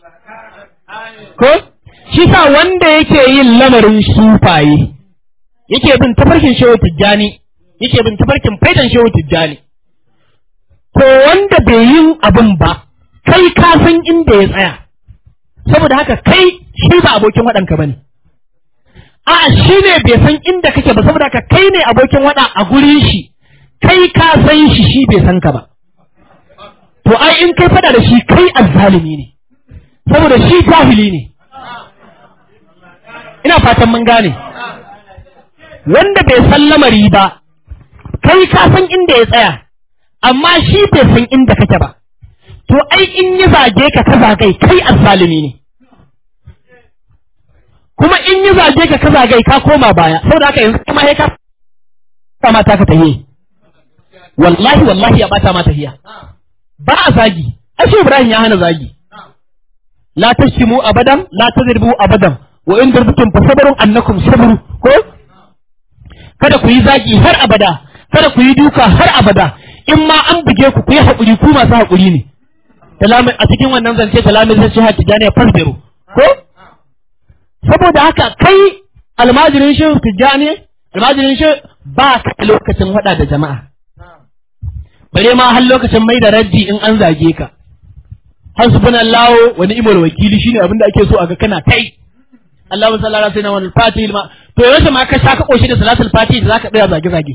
ko shi sa wanda yake yin lamarin sufaye yake bin tafarkin shehu tijjani yake bin tafarkin faidan shehu tijjani to wanda bai yin abin ba kai ka san inda ya tsaya saboda haka kai shi ba abokin waɗanka ba ne a'a shi ne bai san inda kake ba saboda haka kai ne abokin waɗa a gurin shi kai ka san shi shi bai san ka ba to ai in kai fada da shi kai azzalimi ne saboda shi jahili ne ina fatan mun gane wanda bai san lamari ba kai ka san inda ya tsaya amma shi bai san inda kake ba to ai in yi zage ka ka zagai kai azzalimi ne kuma in yi zage ka ka zagai ka koma baya saboda haka yanzu kuma sai ka kama ta ka tahiye wallahi wallahi ya bata ma tahiya ba a zagi ashe Ibrahim ya hana zagi la tashimu abadan la tadribu abadan wa in darbutum fasabrun annakum sabru ko kada ku yi zagi har abada kada ku yi duka har abada in ma an buge ku ku yi haƙuri ku masu haƙuri ne talamin a cikin wannan zance talamin zai ce hati jani fasbiru ko saboda haka kai almajirin shi tijjani almajirin shi ba ka lokacin hada da jama'a bare ma har lokacin mai da raddi in an zage ka hasbunallahu wa ni'mal wakili shine abin da ake so a ga kana kai Allahu sallallahu alaihi wasallam wal fatih ma to yaushe ma ka sha ka koshi da salatul fatih da zaka tsaya zage zage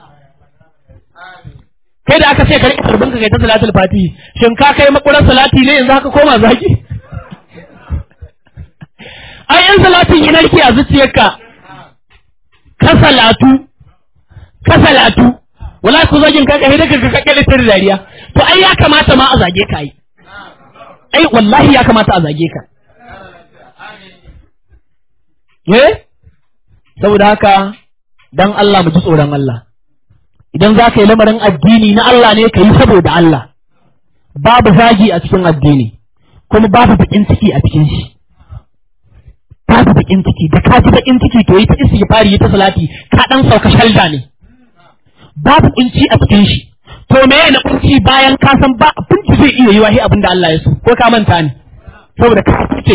kai da aka ce ka rike karbin ka kai ta salatul fatih shin ka kai makuran salati ne yanzu haka koma zage ai yan salatin yi narke a zuciyarka ka salatu ka salatu wala ku zagin ka kai daga ka kake da dariya to ai ya kamata ma a zage ka ai ai wallahi ya kamata a zage ka eh saboda haka dan Allah mu ji tsoron Allah idan za ka yi lamarin addini na Allah ne ka yi saboda Allah babu zagi a cikin addini kuma babu bakin ciki a cikin shi babu bakin ciki da ka ji bakin ciki to yi ta istighfari yi ta salati ka dan sauka shalda ne babu kunci a cikin shi to me na kunci bayan ka san ba abin da zai iya yi wahi abin da Allah ya so ko ka manta ne saboda ka fice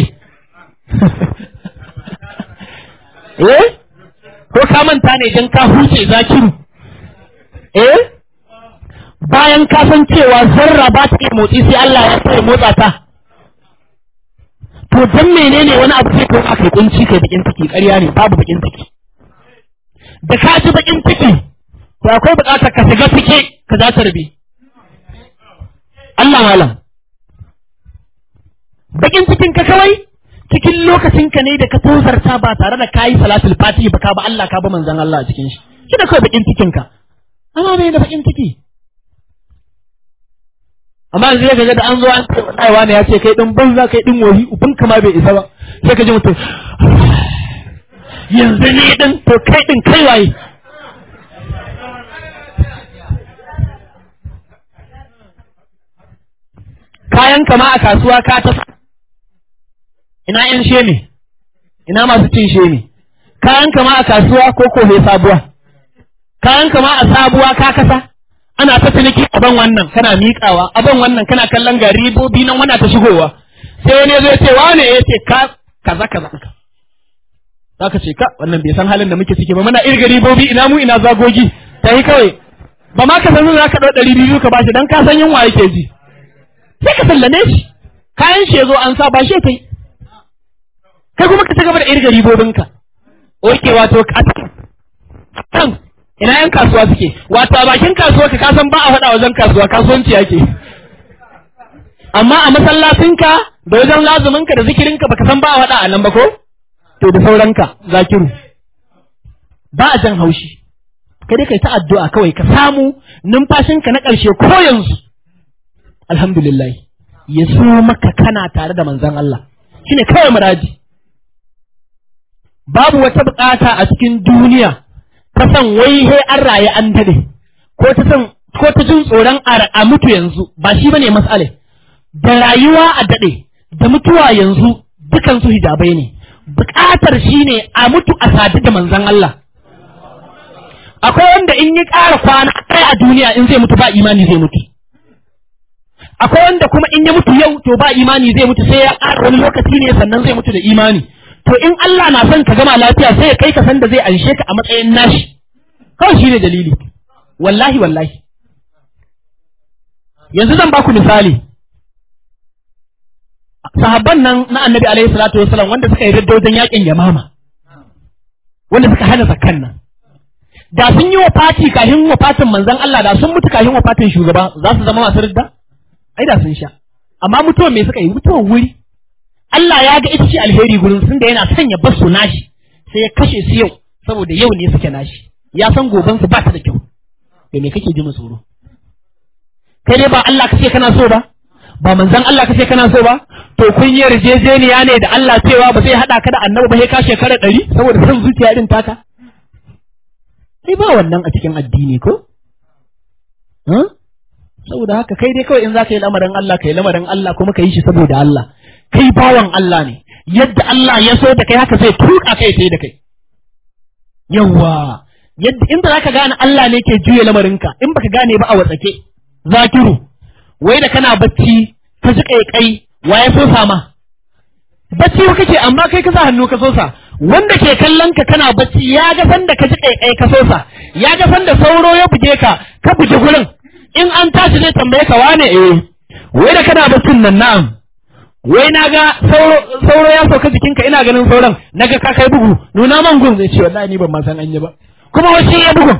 eh ko ka manta ne dan ka huce zakiru eh bayan ka san cewa zarra ba ta iya motsi sai Allah ya sai motsa ta to dan menene wani abu sai kai kai kunci kai bakin ciki ƙarya ne babu bakin ciki da ka ji bakin ciki to akwai buƙatar ka shiga cike ka za ta rabe Allah malam bakin cikin ka kawai cikin lokacin ka ne da ka tozarta ba tare da kayi salatul fatihi ba ka ba Allah ka ba manzon Allah a cikin shi shi da kawai bakin cikin ka amma bai da bakin ciki amma yanzu ya gaga da an zo an ce wallahi wani ya ce kai din banza kai din wali ubin kama bai isa ba sai ka ji mutum yanzu ne din to kai din kai waye kayan kama a kasuwa ka ta ina yan sheme ina masu cin sheme kayan kama a kasuwa ko ko mai sabuwa kayan kama a sabuwa ka kasa ana ta ciniki aban wannan kana miƙawa aban wannan kana kallon ga ribobi nan wana ta shigowa sai wani zai ce wane ya ce ka kaza kaza ka zaka ce ka wannan bai san halin da muke ciki ba muna irga ribobi ina mu ina zagogi ta yi kawai ba ma ka san za ka ɗau ɗari biyu ka bashi dan ka san yunwa yake ji sai ka sallame shi kayan shi ya zo an sa ba shi kai kai kuma ka ci gaba da irga ribobinka oke wato kan ina yan kasuwa suke wato a bakin kasuwa ka kasan ba a faɗa wajen kasuwa kasuwanci yake amma a masallacinka da wajen lazuminka da zikirinka baka san ba a faɗa a nan ba ko to da sauranka zakiru ba a jan haushi kai dai kai ta addu'a kawai ka samu numfashinka na ƙarshe ko yanzu alhamdulillah ya so maka kana tare da manzon Allah shine kawai muradi babu wata bukata a cikin duniya ta san wai he an raye an dade ko ta san ko ta jin tsoron a mutu yanzu ba shi bane mas'ale da rayuwa a dade da mutuwa yanzu dukan su hijabai ne bukatar shine a mutu a sadu da manzon Allah akwai wanda in yi ƙara kwana ɗaya a duniya in zai mutu ba imani zai mutu akwai wanda kuma in ya mutu yau to ba imani zai mutu sai ya ƙara wani lokaci ne sannan zai mutu da imani to in Allah na son ka gama lafiya sai ya kai ka san da zai anshe ka a matsayin nashi kawai shine dalili wallahi wallahi yanzu zan baku misali sahabban nan na annabi alaihi salatu wasallam wanda suka yi radda wajen yakin yamama wanda suka hana zakkan nan da sun yi wafati kafin wafatin manzon Allah da sun mutu kafin wafatin shugaba za su zama masu ridda ai da sun sha amma mutuwa me suka yi mutuwar wuri Allah ya ga ita ce alheri gurin sun da yana sanya basu nashi sai ya kashe su yau saboda yau ne suke nashi ya san goben su ba ta da kyau to me kake ji mu tsoro kai dai ba Allah kace kana so ba ba manzon Allah kace kana so ba to kun yi yarjejeniya ne da Allah cewa ba zai hada ka da annabi ba sai ka shekara ɗari saboda san zuciya irin taka sai ba wannan a cikin addini ko saboda haka kai dai kawai in za ka yi lamarin Allah ka yi lamarin Allah kuma ka yi shi saboda Allah kai bawan Allah ne yadda Allah ya so da kai haka zai tuka kai sai da kai yawa yadda inda zaka gane Allah ne ke juya lamarinka in baka gane ba a watsake zakiru wai da kana bacci ka ji kai wa ya so sama bacci kake amma kai ka sa hannu ka sosa wanda ke kallon ka kana bacci ya ga sanda ka ji kai ka sosa ya ga sanda sauro ya buge ka ka buge gurin in an tashi zai tambaye ka wane eh wai da kana baccin nan na'am wai na ga sauro ya sauka jikinka ina ganin sauran na ga ka kai bugu nuna man gun zai ce wallahi ni ban ma san an yi ba kuma wace ya bugun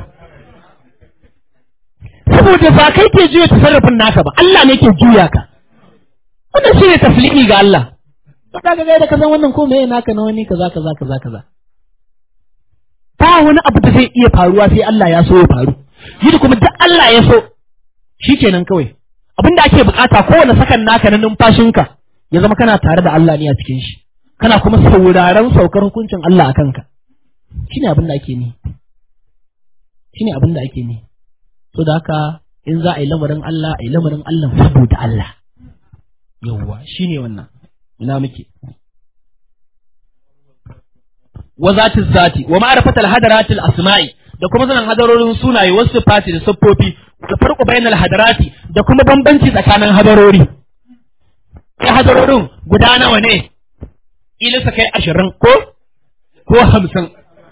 saboda ba kai ke juya tasarrufin naka ba Allah ne ke juya ka wannan shine taslimi ga Allah to kaga ga da ka san wannan ko meye naka na wani kaza kaza kaza kaza ba wani abu da zai iya faruwa sai Allah ya so ya faru yi kuma duk Allah ya so shikenan kawai abinda ake bukata kowane sakan naka na numfashinka ya zama kana tare da Allah ne a cikin shi kana kuma sauraron saukar hukuncin Allah a kanka shine abin da ake ne shine abin da ake ne so da haka in za a yi lamarin Allah a yi lamarin Allah saboda Allah yawwa shine wannan ina muke wa zati zati wa ma'rifatal hadaratil asma'i da kuma sanin hadarorin sunaye wasu fati da siffofi da farko bainal hadarati da kuma bambanci tsakanin hadarori kai hadarorin guda nawa ne ilisa kai ashirin ko ko hamsin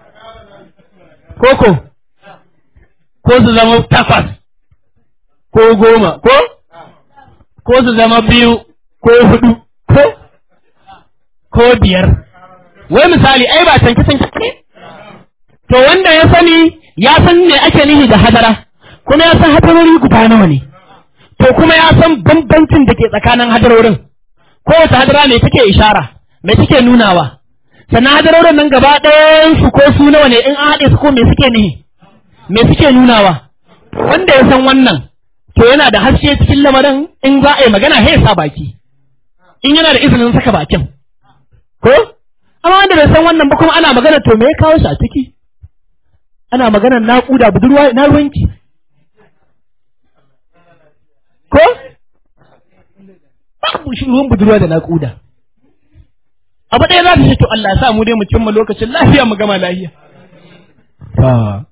ko ko ko su zama takwas ko goma ko ko su zama biyu ko hudu ko ko biyar wai misali ai ba canke canke ne to wanda ya sani ya san me ake nihi da hadara kuma ya san hadarori guda nawa ne to kuma ya san bambancin da ke tsakanin hadarorin kowace hadara ne take ishara me take nunawa sannan hadarorin nan gaba ɗayan su ko su nawa ne in an haɗe su ko me suke nihi me suke nunawa wanda ya san wannan to yana da haske cikin lamarin in za a yi magana sai sa baki in yana da izinin saka bakin ko amma wanda bai san wannan ba kuma ana magana to me ya kawo shi a ciki ana magana naƙuda budurwa na ruwanki ko babu shi ruwan budurwa da naƙuda abu ɗaya za ta ce to Allah ya sa mu dai mu cimma lokacin lafiya mu gama lafiya ta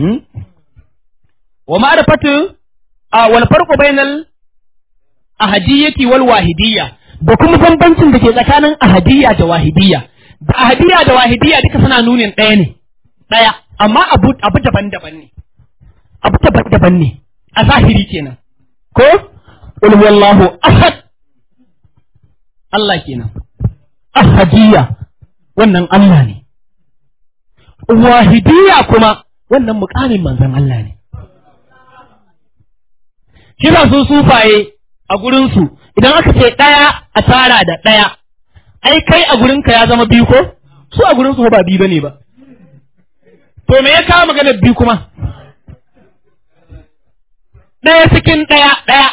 wa ma'rifatu wal farqu bainal ahadiyyati wal wahidiyya da kuma bambancin da ke tsakanin ahadiyya da wahidiyya da ahadiyya da wahidiyya duka suna nunin ɗaya ne ɗaya amma abu abu daban-daban ne abu daban-daban ne a zahiri kenan ko qul wallahu ahad Allah kenan ahadiyya wannan Allah ne wahidiyya kuma wannan mukamin manzon Allah ne kira su sufaye a gurinsu idan aka ce ɗaya a tara da ɗaya ai kai a gurinka ya zama biyu ko su a gurinsu ba biyu bane ba to me ya kawo maganar biyu kuma ɗaya cikin ɗaya ɗaya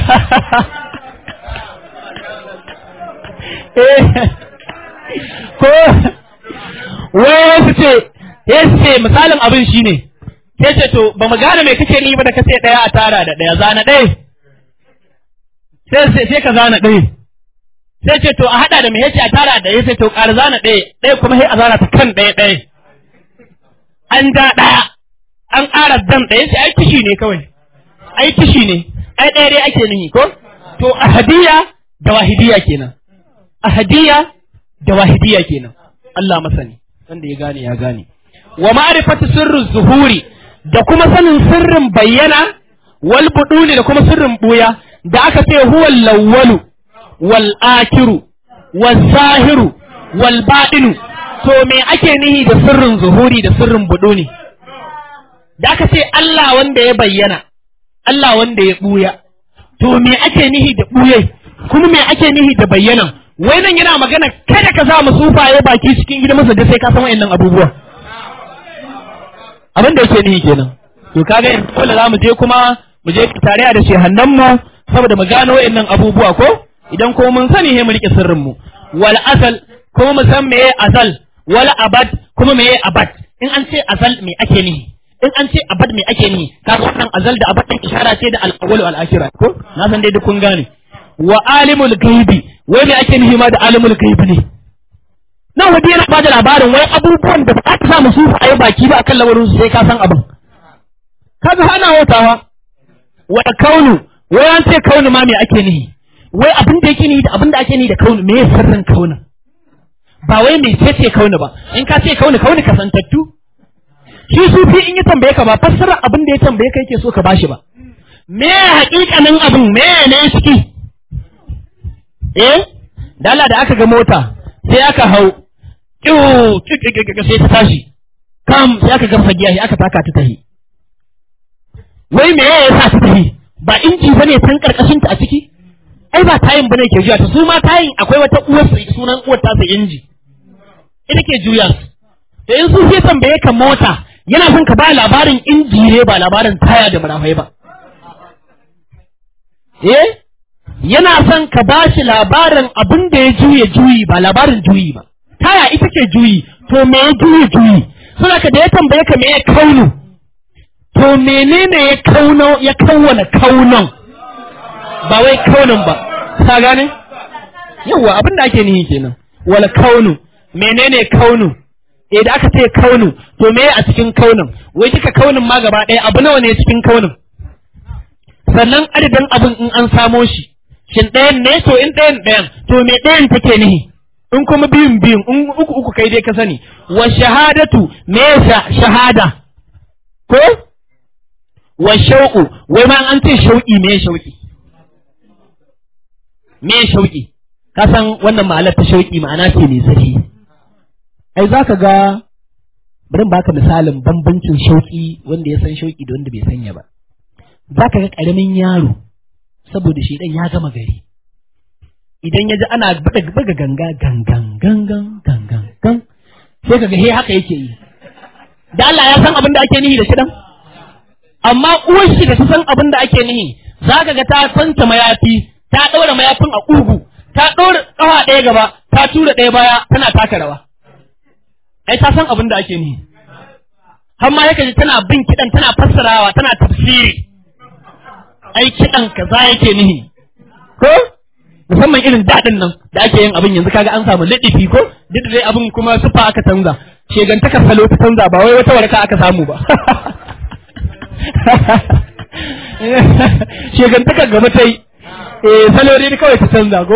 ko wai su ce ya ce misalin abin shine sai ce to ba mu gane mai kake ni ba da kace ɗaya a tara da ɗaya zana ɗaya sai sai ka zana ɗaya sai ce to a haɗa da mai yace a tara da ɗaya sai to ƙara zana ɗaya ɗaya kuma sai a zana ta kan ɗaya ɗaya an da ɗaya an ƙara dan ɗaya sai ai kishi ne kawai ai kishi ne ai ɗaya dai ake nihi ko to ahadiyya da wahidiyya kenan ahadiyya da wahidiyya kenan Allah masani wanda ya gane ya gane wa ma'rifatu sirru zuhuri da kuma sanin sirrin bayyana wal buduni da kuma sirrin buya da aka ce huwal lawwalu wal akiru wal zahiru wal baɗinu to me ake nihi da sirrin zuhuri da sirrin buduni da aka ce Allah wanda ya bayyana Allah wanda ya buya to me ake nihi da buyai kuma me ake nihi da bayyana wai nan yana magana kada ka sa mu sufaye baki cikin gidan masa da sai ka san wayannan abubuwa abin da yake nihi kenan to kaga yanzu dole za mu je kuma mu je tare da shehannan mu saboda mu gano wayannan abubuwa ko idan ko mun sani he mu rike sirrin mu wal asal kuma mu san meye asal wal abad kuma meye abad in an ce asal me ake nihi in an ce abad me ake nihi kaga wannan azal da abad din ishara ce da al-awwal wal akhirah ko na san dai duk kun gane wa alimul ghaibi wai me ake nihi ma da alimul ghaibi ne nan wadi yana bada labarin wai abubuwan da ba ka sa musu a yi baki ba akan lamarin su sai ka san abin kaga hana watawa wa kaunu wai an ce kaunu ma me ake nihi wai abin da yake nihi da abin da ake nihi da kaunu me sirrin kaunin ba wai me ce ce kaunu ba in ka ce kaunu kaunu kasantattu shi sufi in ya tambaye ka ba fassara abin da ya tambaye ka yake so ka bashi ba me hakikanin abin me ne ciki eh dala da aka ga mota sai aka hau kiwu sai ta tashi kam sai aka gamsa giya aka taka ta tahi wai me ya sa ta tahi ba inji bane tan karkashin ta a ciki ai ba tayin bane ke juya ta su ma tayin akwai wata uwar sunan uwar ta sa inji ita ke juya su da in su sai tambaye ka mota yana son ka ba labarin inji ne ba labarin taya da marafai ba eh yana son ka ba shi labarin abin da ya juye juyi ba labarin juyi ba taya ita ce juyi to me ya juye juyi suna ka da ya tambaye ka me ya kaunu to menene ya kauno ya kawwana kaunon ba wai kaunin ba ka gane yawa abin da ake nihi kenan wala kaunu menene kaunu eh da aka ce kaunu to me a cikin kaunin wai duka kaunin ma gaba ɗaya abu nawa ne cikin kaunin sannan adadin abin in an samo shi shin ɗayan ne to in ɗayan ɗayan to me ɗayan take nihi in kuma biyun biyun in uku uku kai dai ka sani wa shahadatu me shahada ko wa shauƙu wai ma an ce shauƙi me shauƙi me shauƙi ka san wannan ma'anar ta shauƙi ma'ana ce mai zari ai za ka ga bari baka misalin bambancin shauƙi wanda ya san shauƙi da wanda bai sanya ba za ka ga ƙaramin yaro saboda shi ɗan ya gama gari idan ya ji ana buga ganga gangan gangan gangan gan sai ka ga he haka yake yi da Allah ya san abin da ake nihi da shi dan amma uwar shi da ta san abin da ake nihi za ka ga ta santa mayafi ta ɗaura mayafin a ƙugu ta ɗaura ƙafa ɗaya gaba ta tura ɗaya baya tana taka rawa ai ta san abin da ake nihi har ma yake ji tana bin kiɗan tana fassarawa tana tafsiri ai kiɗan kaza yake nihi ko musamman irin daɗin nan da ake yin abin yanzu kaga an samu liɗifi ko duk da dai abin kuma sufa aka canza shegantakar salo ta canza ba wai wata warka aka samu ba shegantakar gaba ta yi eh salo dai kawai ta canza ko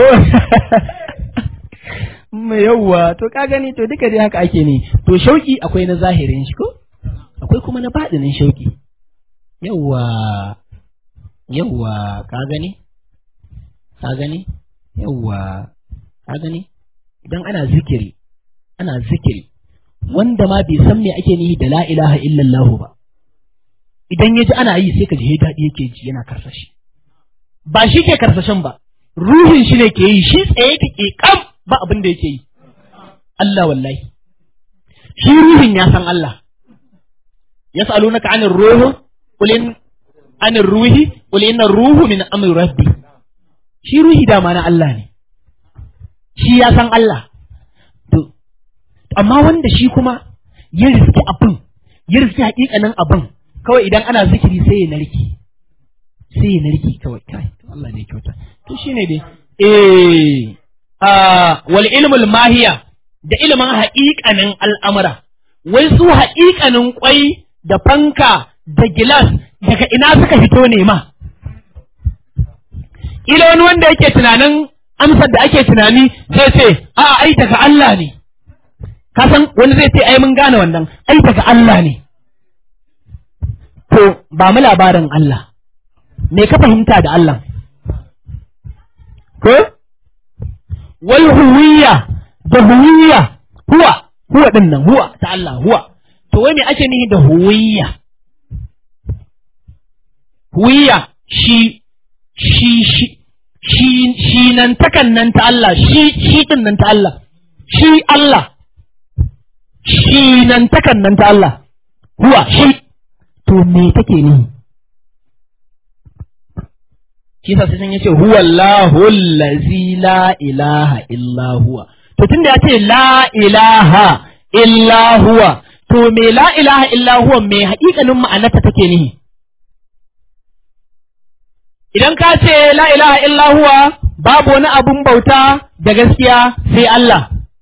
mai yawwa to ka gani to duka dai haka ake ne to shauki akwai na zahirin shi ko akwai kuma na baɗinin shauki yawwa yawwa ka gani ka gani yawwa ka gani idan ana zikiri ana zikiri wanda ma bai san me ake nihi da la ilaha illallah ba idan ya ji ana yi sai ka ji daɗi yake ji yana karsashi ba shi ke karsashin ba ruhin shi ne ke yi shi tsaye ke ke kam ba abin da yake yi Allah wallahi shi ruhin ya san Allah yas'alunaka 'anir ruhi qul in 'anir ruhi qul inna ruhu min amri rabbi shi ruhi dama na Allah ne shi ya san Allah to amma wanda shi kuma ya riski abin ya riski hakikanin abin kawai idan ana zikiri sai ya narki sai ya narki kawai kai Allah ne kyauta to shine dai eh a wal ilmul mahiya da ilimin haƙiƙanin al'amura wai su haƙiƙanin kwai da fanka da gilas daga ina suka fito ne ma ila wani wanda yake tunanin amsar da ake tunani sai ce a ai daga Allah ne ka san wani zai ce ai mun gane wannan ai daga Allah ne to ba mu labarin Allah me ka fahimta da Allah ko wal huwiya da huwiya huwa huwa din nan huwa ta Allah huwa to wai me ake nihi da huwiya huwiya shi shi shi shi shi nan takan nan ta Allah shi shi din nan ta Allah shi Allah shi nan takan nan ta Allah huwa shi to me take ni shi sa sai yace huwa Allahu allazi la ilaha illa huwa to tunda yace la ilaha illa huwa to me la ilaha illa huwa me haƙiƙanin ma'anarta take nihi idan ka ce la ilaha illa huwa babu wani abun bauta da gaskiya sai Allah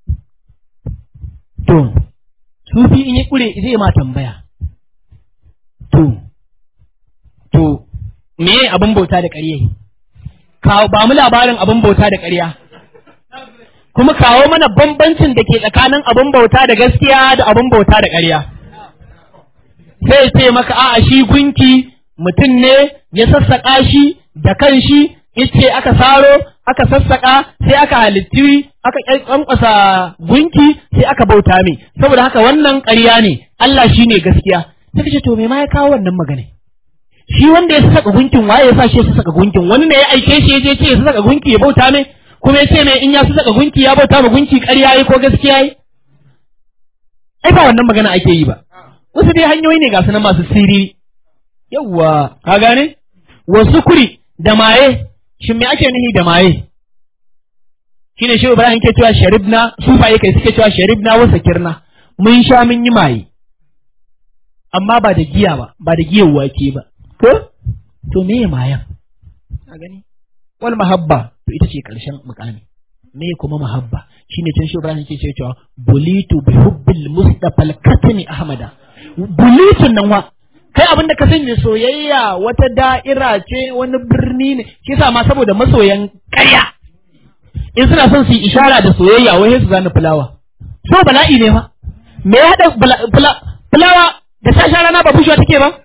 to sufi in yi kure zai ma tambaya to to me abun bauta da ƙarya kawo ba mu labarin abun bauta da ƙarya kuma kawo mana bambancin da ke tsakanin abun bauta da gaskiya da abun bauta da ƙarya sai ce maka a'a shi gunki mutum ne ya sassaƙa shi da kan shi ice aka saro aka sassaƙa sai aka halitti aka ƙwanƙwasa gunki sai aka bauta mai saboda haka wannan ƙarya ne Allah shi ne gaskiya sai ce to me ma ya kawo wannan magana shi wanda ya saka gunkin waye ya sa shi ya saka gunkin wani ne ya aike shi ya je ce ya saka gunki ya bauta mai kuma ya ce mai in ya saka gunki ya bauta ma gunki ƙarya yi ko gaskiya yi ai ba wannan magana ake yi ba wasu dai hanyoyi ne ga su masu siriri yawwa ka gane wasu kuri da maye shin me ake nihi da maye shine shi Ibrahim ke cewa sharibna sufaye kai suke cewa sharibna wa sakirna mun sha mun yi maye amma ba da giya ba ba da giyan wake ba ko to me ya mayan a gani wal mahabba to ita ce karshen mukami me kuma mahabba shine can shi Ibrahim ke cewa bulitu bi hubbil mustafa al-katmi ahmada bulitun nan wa kai abin da ka sani soyayya wata da'ira ce wani birni ne shi sa ma saboda masoyan ƙarya in suna son su yi ishara da soyayya wai su zana fulawa so bala'i ne ma me ya haɗa fulawa da sashen rana ba bushewa take ba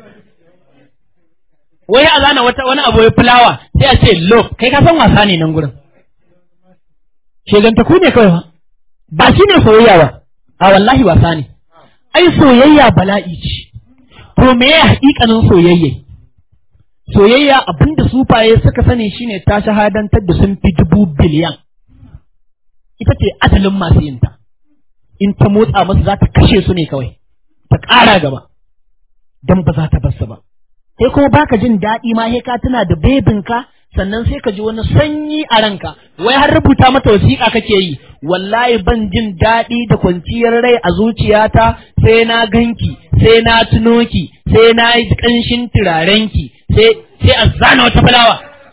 wai a zana wata wani abu ya fulawa sai a ce love kai ka san wasa ne nan gurin shegantaku ne kawai ba ba shi ne soyayya ba a wallahi wasa ne ai soyayya bala'i ce to me ya haƙiƙanin soyayya soyayya abinda sufaye suka sani shine ta shahadantar da sun fi dubu biliyan ita ce asalin masu yinta in ta motsa masu za ta kashe su ne kawai ta ƙara gaba don ba za ta basu ba sai kuma baka jin daɗi ma sai ka tuna da bebinka sannan sai ka ji wani sanyi a ranka wai har rubuta mata wasiƙa kake yi wallahi ban jin daɗi da kwanciyar rai a zuciyata sai na ganki sai na tuno ki sai na yi ƙanshin turarenki sai sai a zana wata fulawa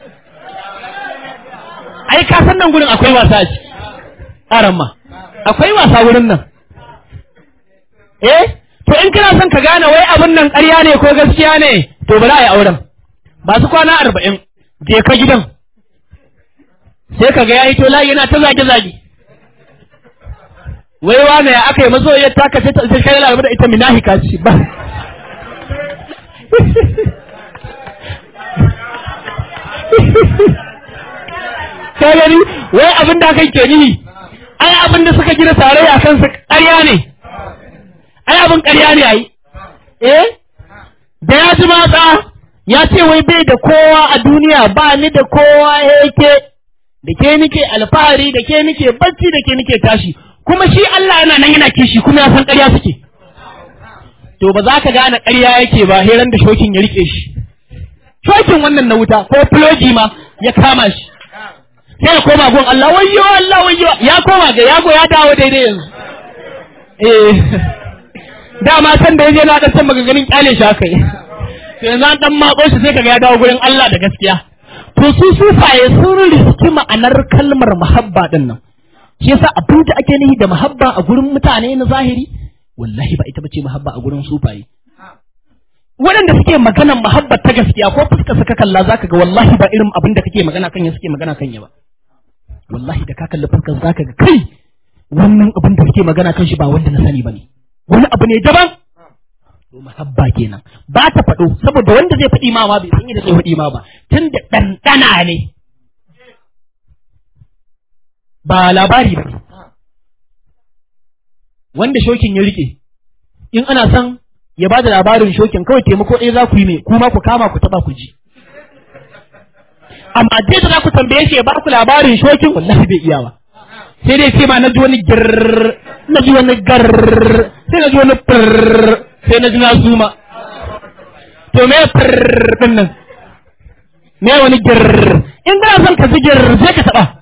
ai ka san nan gurin akwai wasa a ciki aran ma akwai wasa wurin nan eh to in kana son ka gane wai abin nan ƙarya ne ko gaskiya ne to bari a yi auren ba su kwana arba'in je ka gidan sai ka ga ya yi tola yana ta zage-zage wai wane ya aka yi mazo ya taka sai ta kai lalabu da ita minahika ce ba ka gani wai abin da kai ke nihi ai abin da suka gina tarayya kansa ƙarya ne ai abin ƙarya ne ai eh da ya ji matsa ya ce wai bai da kowa a duniya ba ni da kowa yake da ke nike alfahari da ke nike bacci da ke nike tashi kuma shi Allah yana nan yana kishi kuma ya san ƙarya suke to ba za ka gane ƙarya yake ba heran da shokin ya rike shi shokin wannan na wuta ko filoji ma ya kama shi sai ya koma gun Allah wayyo Allah wayyo ya koma ga yago ya dawo daidai yanzu eh dama san da yaje na dan san maganganun kyale shi haka yi to yanzu an dan mako shi sai kaga ya dawo gurin Allah da gaskiya to su sufaye sun riski ma'anar kalmar muhabba din nan shi yasa abin da ake nihi da muhabba a gurin mutane na zahiri wallahi ba ita bace muhabba a gurin sufaye waɗanda suke maganan muhabba ta gaskiya ko fuska suka kalla zaka ga wallahi ba irin abin da kake magana kan ya suke magana kan ya ba wallahi da ka kalli fuskar zaka ga kai wannan abin da suke magana kan shi ba wanda na sani bane wani abu ne daban to muhabba kenan ba ta faɗo saboda wanda zai faɗi ma ma bai san yadda zai faɗi ma ba tun da ɗanɗana ne ba labari ba wanda shokin ya rike in ana son ya ba da labarin shokin kawai taimako ɗaya za ku yi mai kuma ku kama ku taɓa ku ji amma dai da za ku tambaye shi ya ba ku labarin shokin wallahi bai iya ba sai dai ce ma na ji wani girr na ji wani garr sai na ji wani firr sai na ji na zuma to me firr din nan me wani girr in kana son ka ji girr sai ka taɓa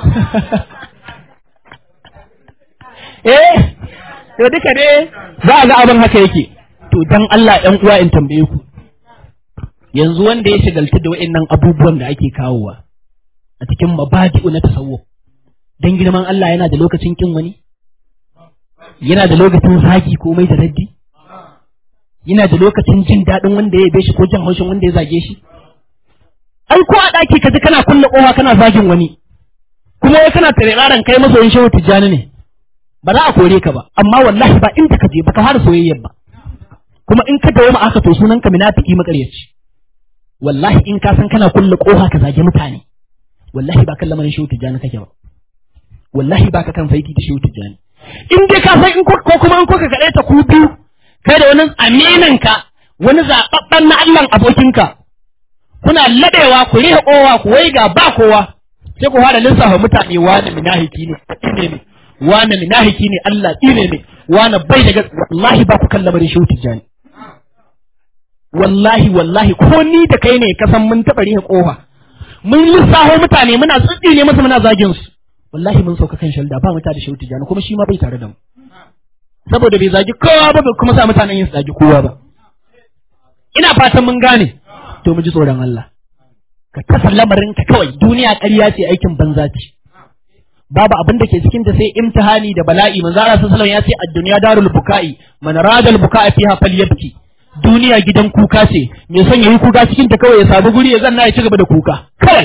eh to duka dai za a ga abin haka yake to dan Allah ɗan uwa in tambaye ku yanzu wanda ya shigaltu da wa'annan abubuwan da ake kawowa a cikin mabadi'u na tasawuf dan girman Allah yana da lokacin kin wani yana da lokacin zagi ko mai da raddi yana da lokacin jin daɗin wanda ya yabe shi ko jin haushin wanda ya zage shi ai ko a ɗaki ka ji kana kulle ƙofa kana zagin wani kuma wai kana tare kai masoyin shehu tijjani ne ba za a kore ka ba amma wallahi ba inda ka je ba ka fara soyayyar ba kuma in ka dawo ma aka to sunan ka munafiki makaryaci wallahi in ka san kana kulle kofa ka zage mutane wallahi ba kan lamarin shehu tijjani kake ba wallahi ba ka kan faiki da shehu tijjani in dai ka san in ko kuma in ko ka kaɗai ta ku biyu kai da wani aminin ka wani zaɓaɓɓen na Allah abokinka kuna laɗewa ku rihe kowa ku wai ga ba kowa sai ku fara lissafa mutane wani minahiki ne ne ne wani minahiki ne Allah ne ne wani bai daga wallahi ba ku kan lamarin shehu tijjani wallahi wallahi ko ni da kai ne ka san mun taɓa rihe kowa mun lissafo mutane muna tsitsi ne masa muna zagin su wallahi mun sauka kan shalda ba mutane da shehu tijjani kuma shi ma bai tare da mu saboda bai zagi kowa ba bai kuma sa mutanen yin su zagi kowa ba ina fatan mun gane to mu ji tsoron Allah ka kasa lamarin ka kawai duniya ƙarya ce aikin banza ce babu abin da ke cikin ta sai imtihani da bala'i manzo Allah sallallahu alaihi wasallam ya ce ad-dunya darul buka'i man radal buka'a fiha falyabki duniya gidan kuka ce me son yayi kuka cikin ta kawai ya samu guri ya zanna ya ci gaba da kuka kawai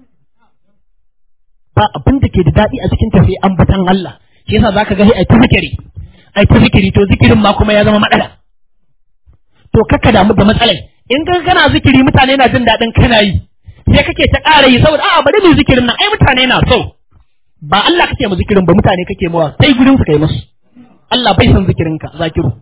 ba abin da ke da daɗi a cikin ta sai ambatan Allah shi yasa zaka ga ai ta zikiri ai ta zikiri to zikirin ma kuma ya zama matsala to kakka damu da matsalai in ka kana zikiri mutane na jin daɗin kana yi sai kake ta ƙara yi saboda a'a bari mu zikirin nan ai mutane na so ba Allah kake mu zikirin ba mutane kake mawa sai gurin su kai musu Allah bai san zikirin ka zakiru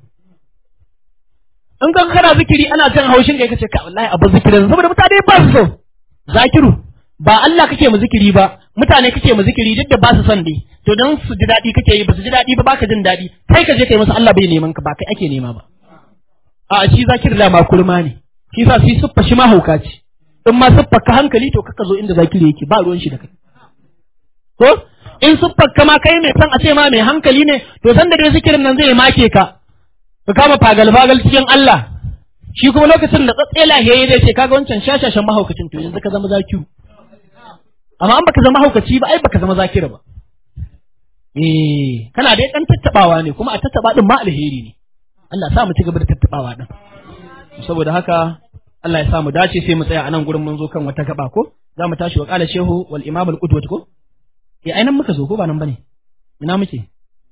in ka kana zikiri ana jin haushin kai kace ka wallahi abu zikirin saboda mutane ba su so zakiru ba Allah kake mu zikiri ba mutane kake mu zikiri duk da ba su son dai to dan su ji daɗi kake yi ba su ji daɗi ba baka jin daɗi kai ka je kai musu Allah bai neman ka ba kai ake nema ba a shi zakir da ma kurma ne shi sa shi suffa shi ma hauka ce in ma suffa ka hankali to kaka zo inda zakiri yake ba ruwan shi da kai to in suffa ka ma kai mai san a ce ma mai hankali ne to san da dai zikirin nan zai make ka ka kama fagal fagal cikin Allah shi kuma lokacin da tsatse lahiyayi zai ce kaga wancan shashashan mahaukacin to yanzu ka zama zakiru amma an baka zama haukaci ba ai baka zama zakira ba eh kana dai dan tattabawa ne kuma a tattaba din ma alheri ne Allah sa mu ci gaba da tattabawa din saboda haka Allah ya sa mu dace sai mu tsaya a nan gurin mun zo kan wata gaba ko za mu tashi wa qala shehu wal imam al qudwat ko eh ainan muka zo ko ba nan bane ina muke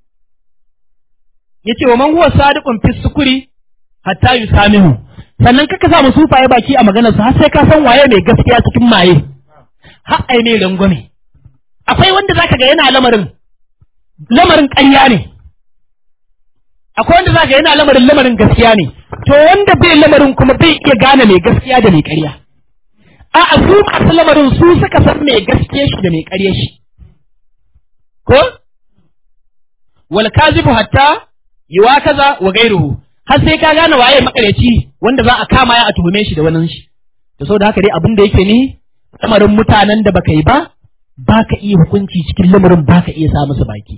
yace wa man huwa sadiqun fi sukuri hatta yusamihu sannan kaka sa mu sufaye baki a maganar su har sai ka san waye mai gaskiya cikin maye har ai ne rangwame akwai wanda zaka ga yana lamarin lamarin ƙarya ne akwai wanda zaka yana lamarin lamarin gaskiya ne to wanda bai lamarin kuma bai iya gane mai gaskiya da mai ƙarya a a su masu lamarin su suka san mai gaskiya shi da mai ƙarya shi ko wal kazibu hatta yiwa kaza wa gairuhu har sai ka gane waye makareci wanda za a kama ya a tuhume shi da wannan shi to saboda haka dai abin da yake ni lamarin mutanen da baka yi ba baka iya hukunci cikin lamarin baka iya sa musu baki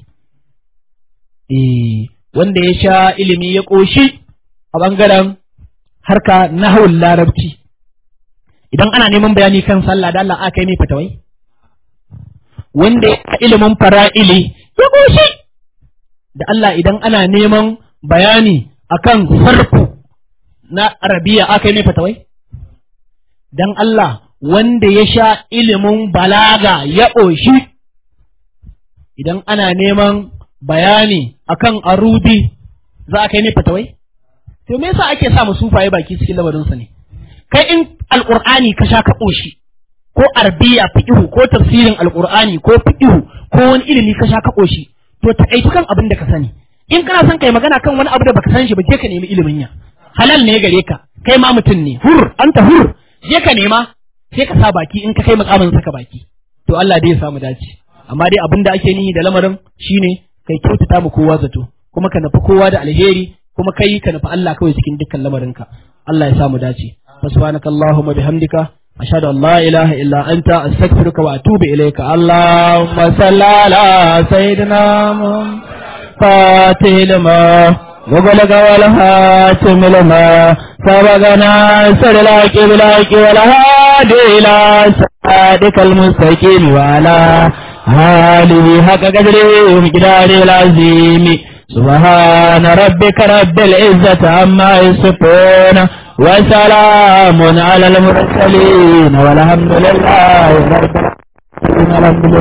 eh wanda ya sha ilimi ya ƙoshi a ɓangaren harka na hawan larabci idan ana neman bayani kan sallah da Allah aka yi mai fatawai wanda ya ilimin fara'ili ya ƙoshi da Allah idan ana neman bayani akan sarfu na arabiya aka yi mai fatawai dan Allah wanda ya sha ilimin balaga ya ƙoshi idan ana neman bayani akan arudi za a kai ne fatawai to me yasa ake sa sufaye baki cikin lamarinsa ne kai in alqur'ani ka sha ka koshi ko arbiya fiqhu ko tafsirin alqur'ani ko fiqhu ko wani ilimi ka sha ka koshi to takaitu kan abin da ka sani in kana son kai magana kan wani abu da baka san shi ba je ka nemi ilimin ya halal ne gare ka kai ma mutum ne hur anta hur je ka nema sai ka sa baki in ka kai makamin saka baki to Allah dai ya samu dace amma dai abin da ake nihi da lamarin shine kai kyautata mu kowa zato kuma ka nufi kowa da alheri kuma kai ka nufi Allah kawai cikin dukkan lamarinka Allah ya samu dace subhanakallahumma bihamdika ashhadu an la ilaha illa anta astaghfiruka wa atubu ilayka allahumma salli ala sayyidina fatih lima وبلغ والهاتم لما سبقنا سر الحق بالحق والهادي إلى صراطك المستقيم وعلى آله حق قدره ومقداره العظيم سبحان ربك رب العزة عما يصفون وسلام على المرسلين والحمد لله رب العالمين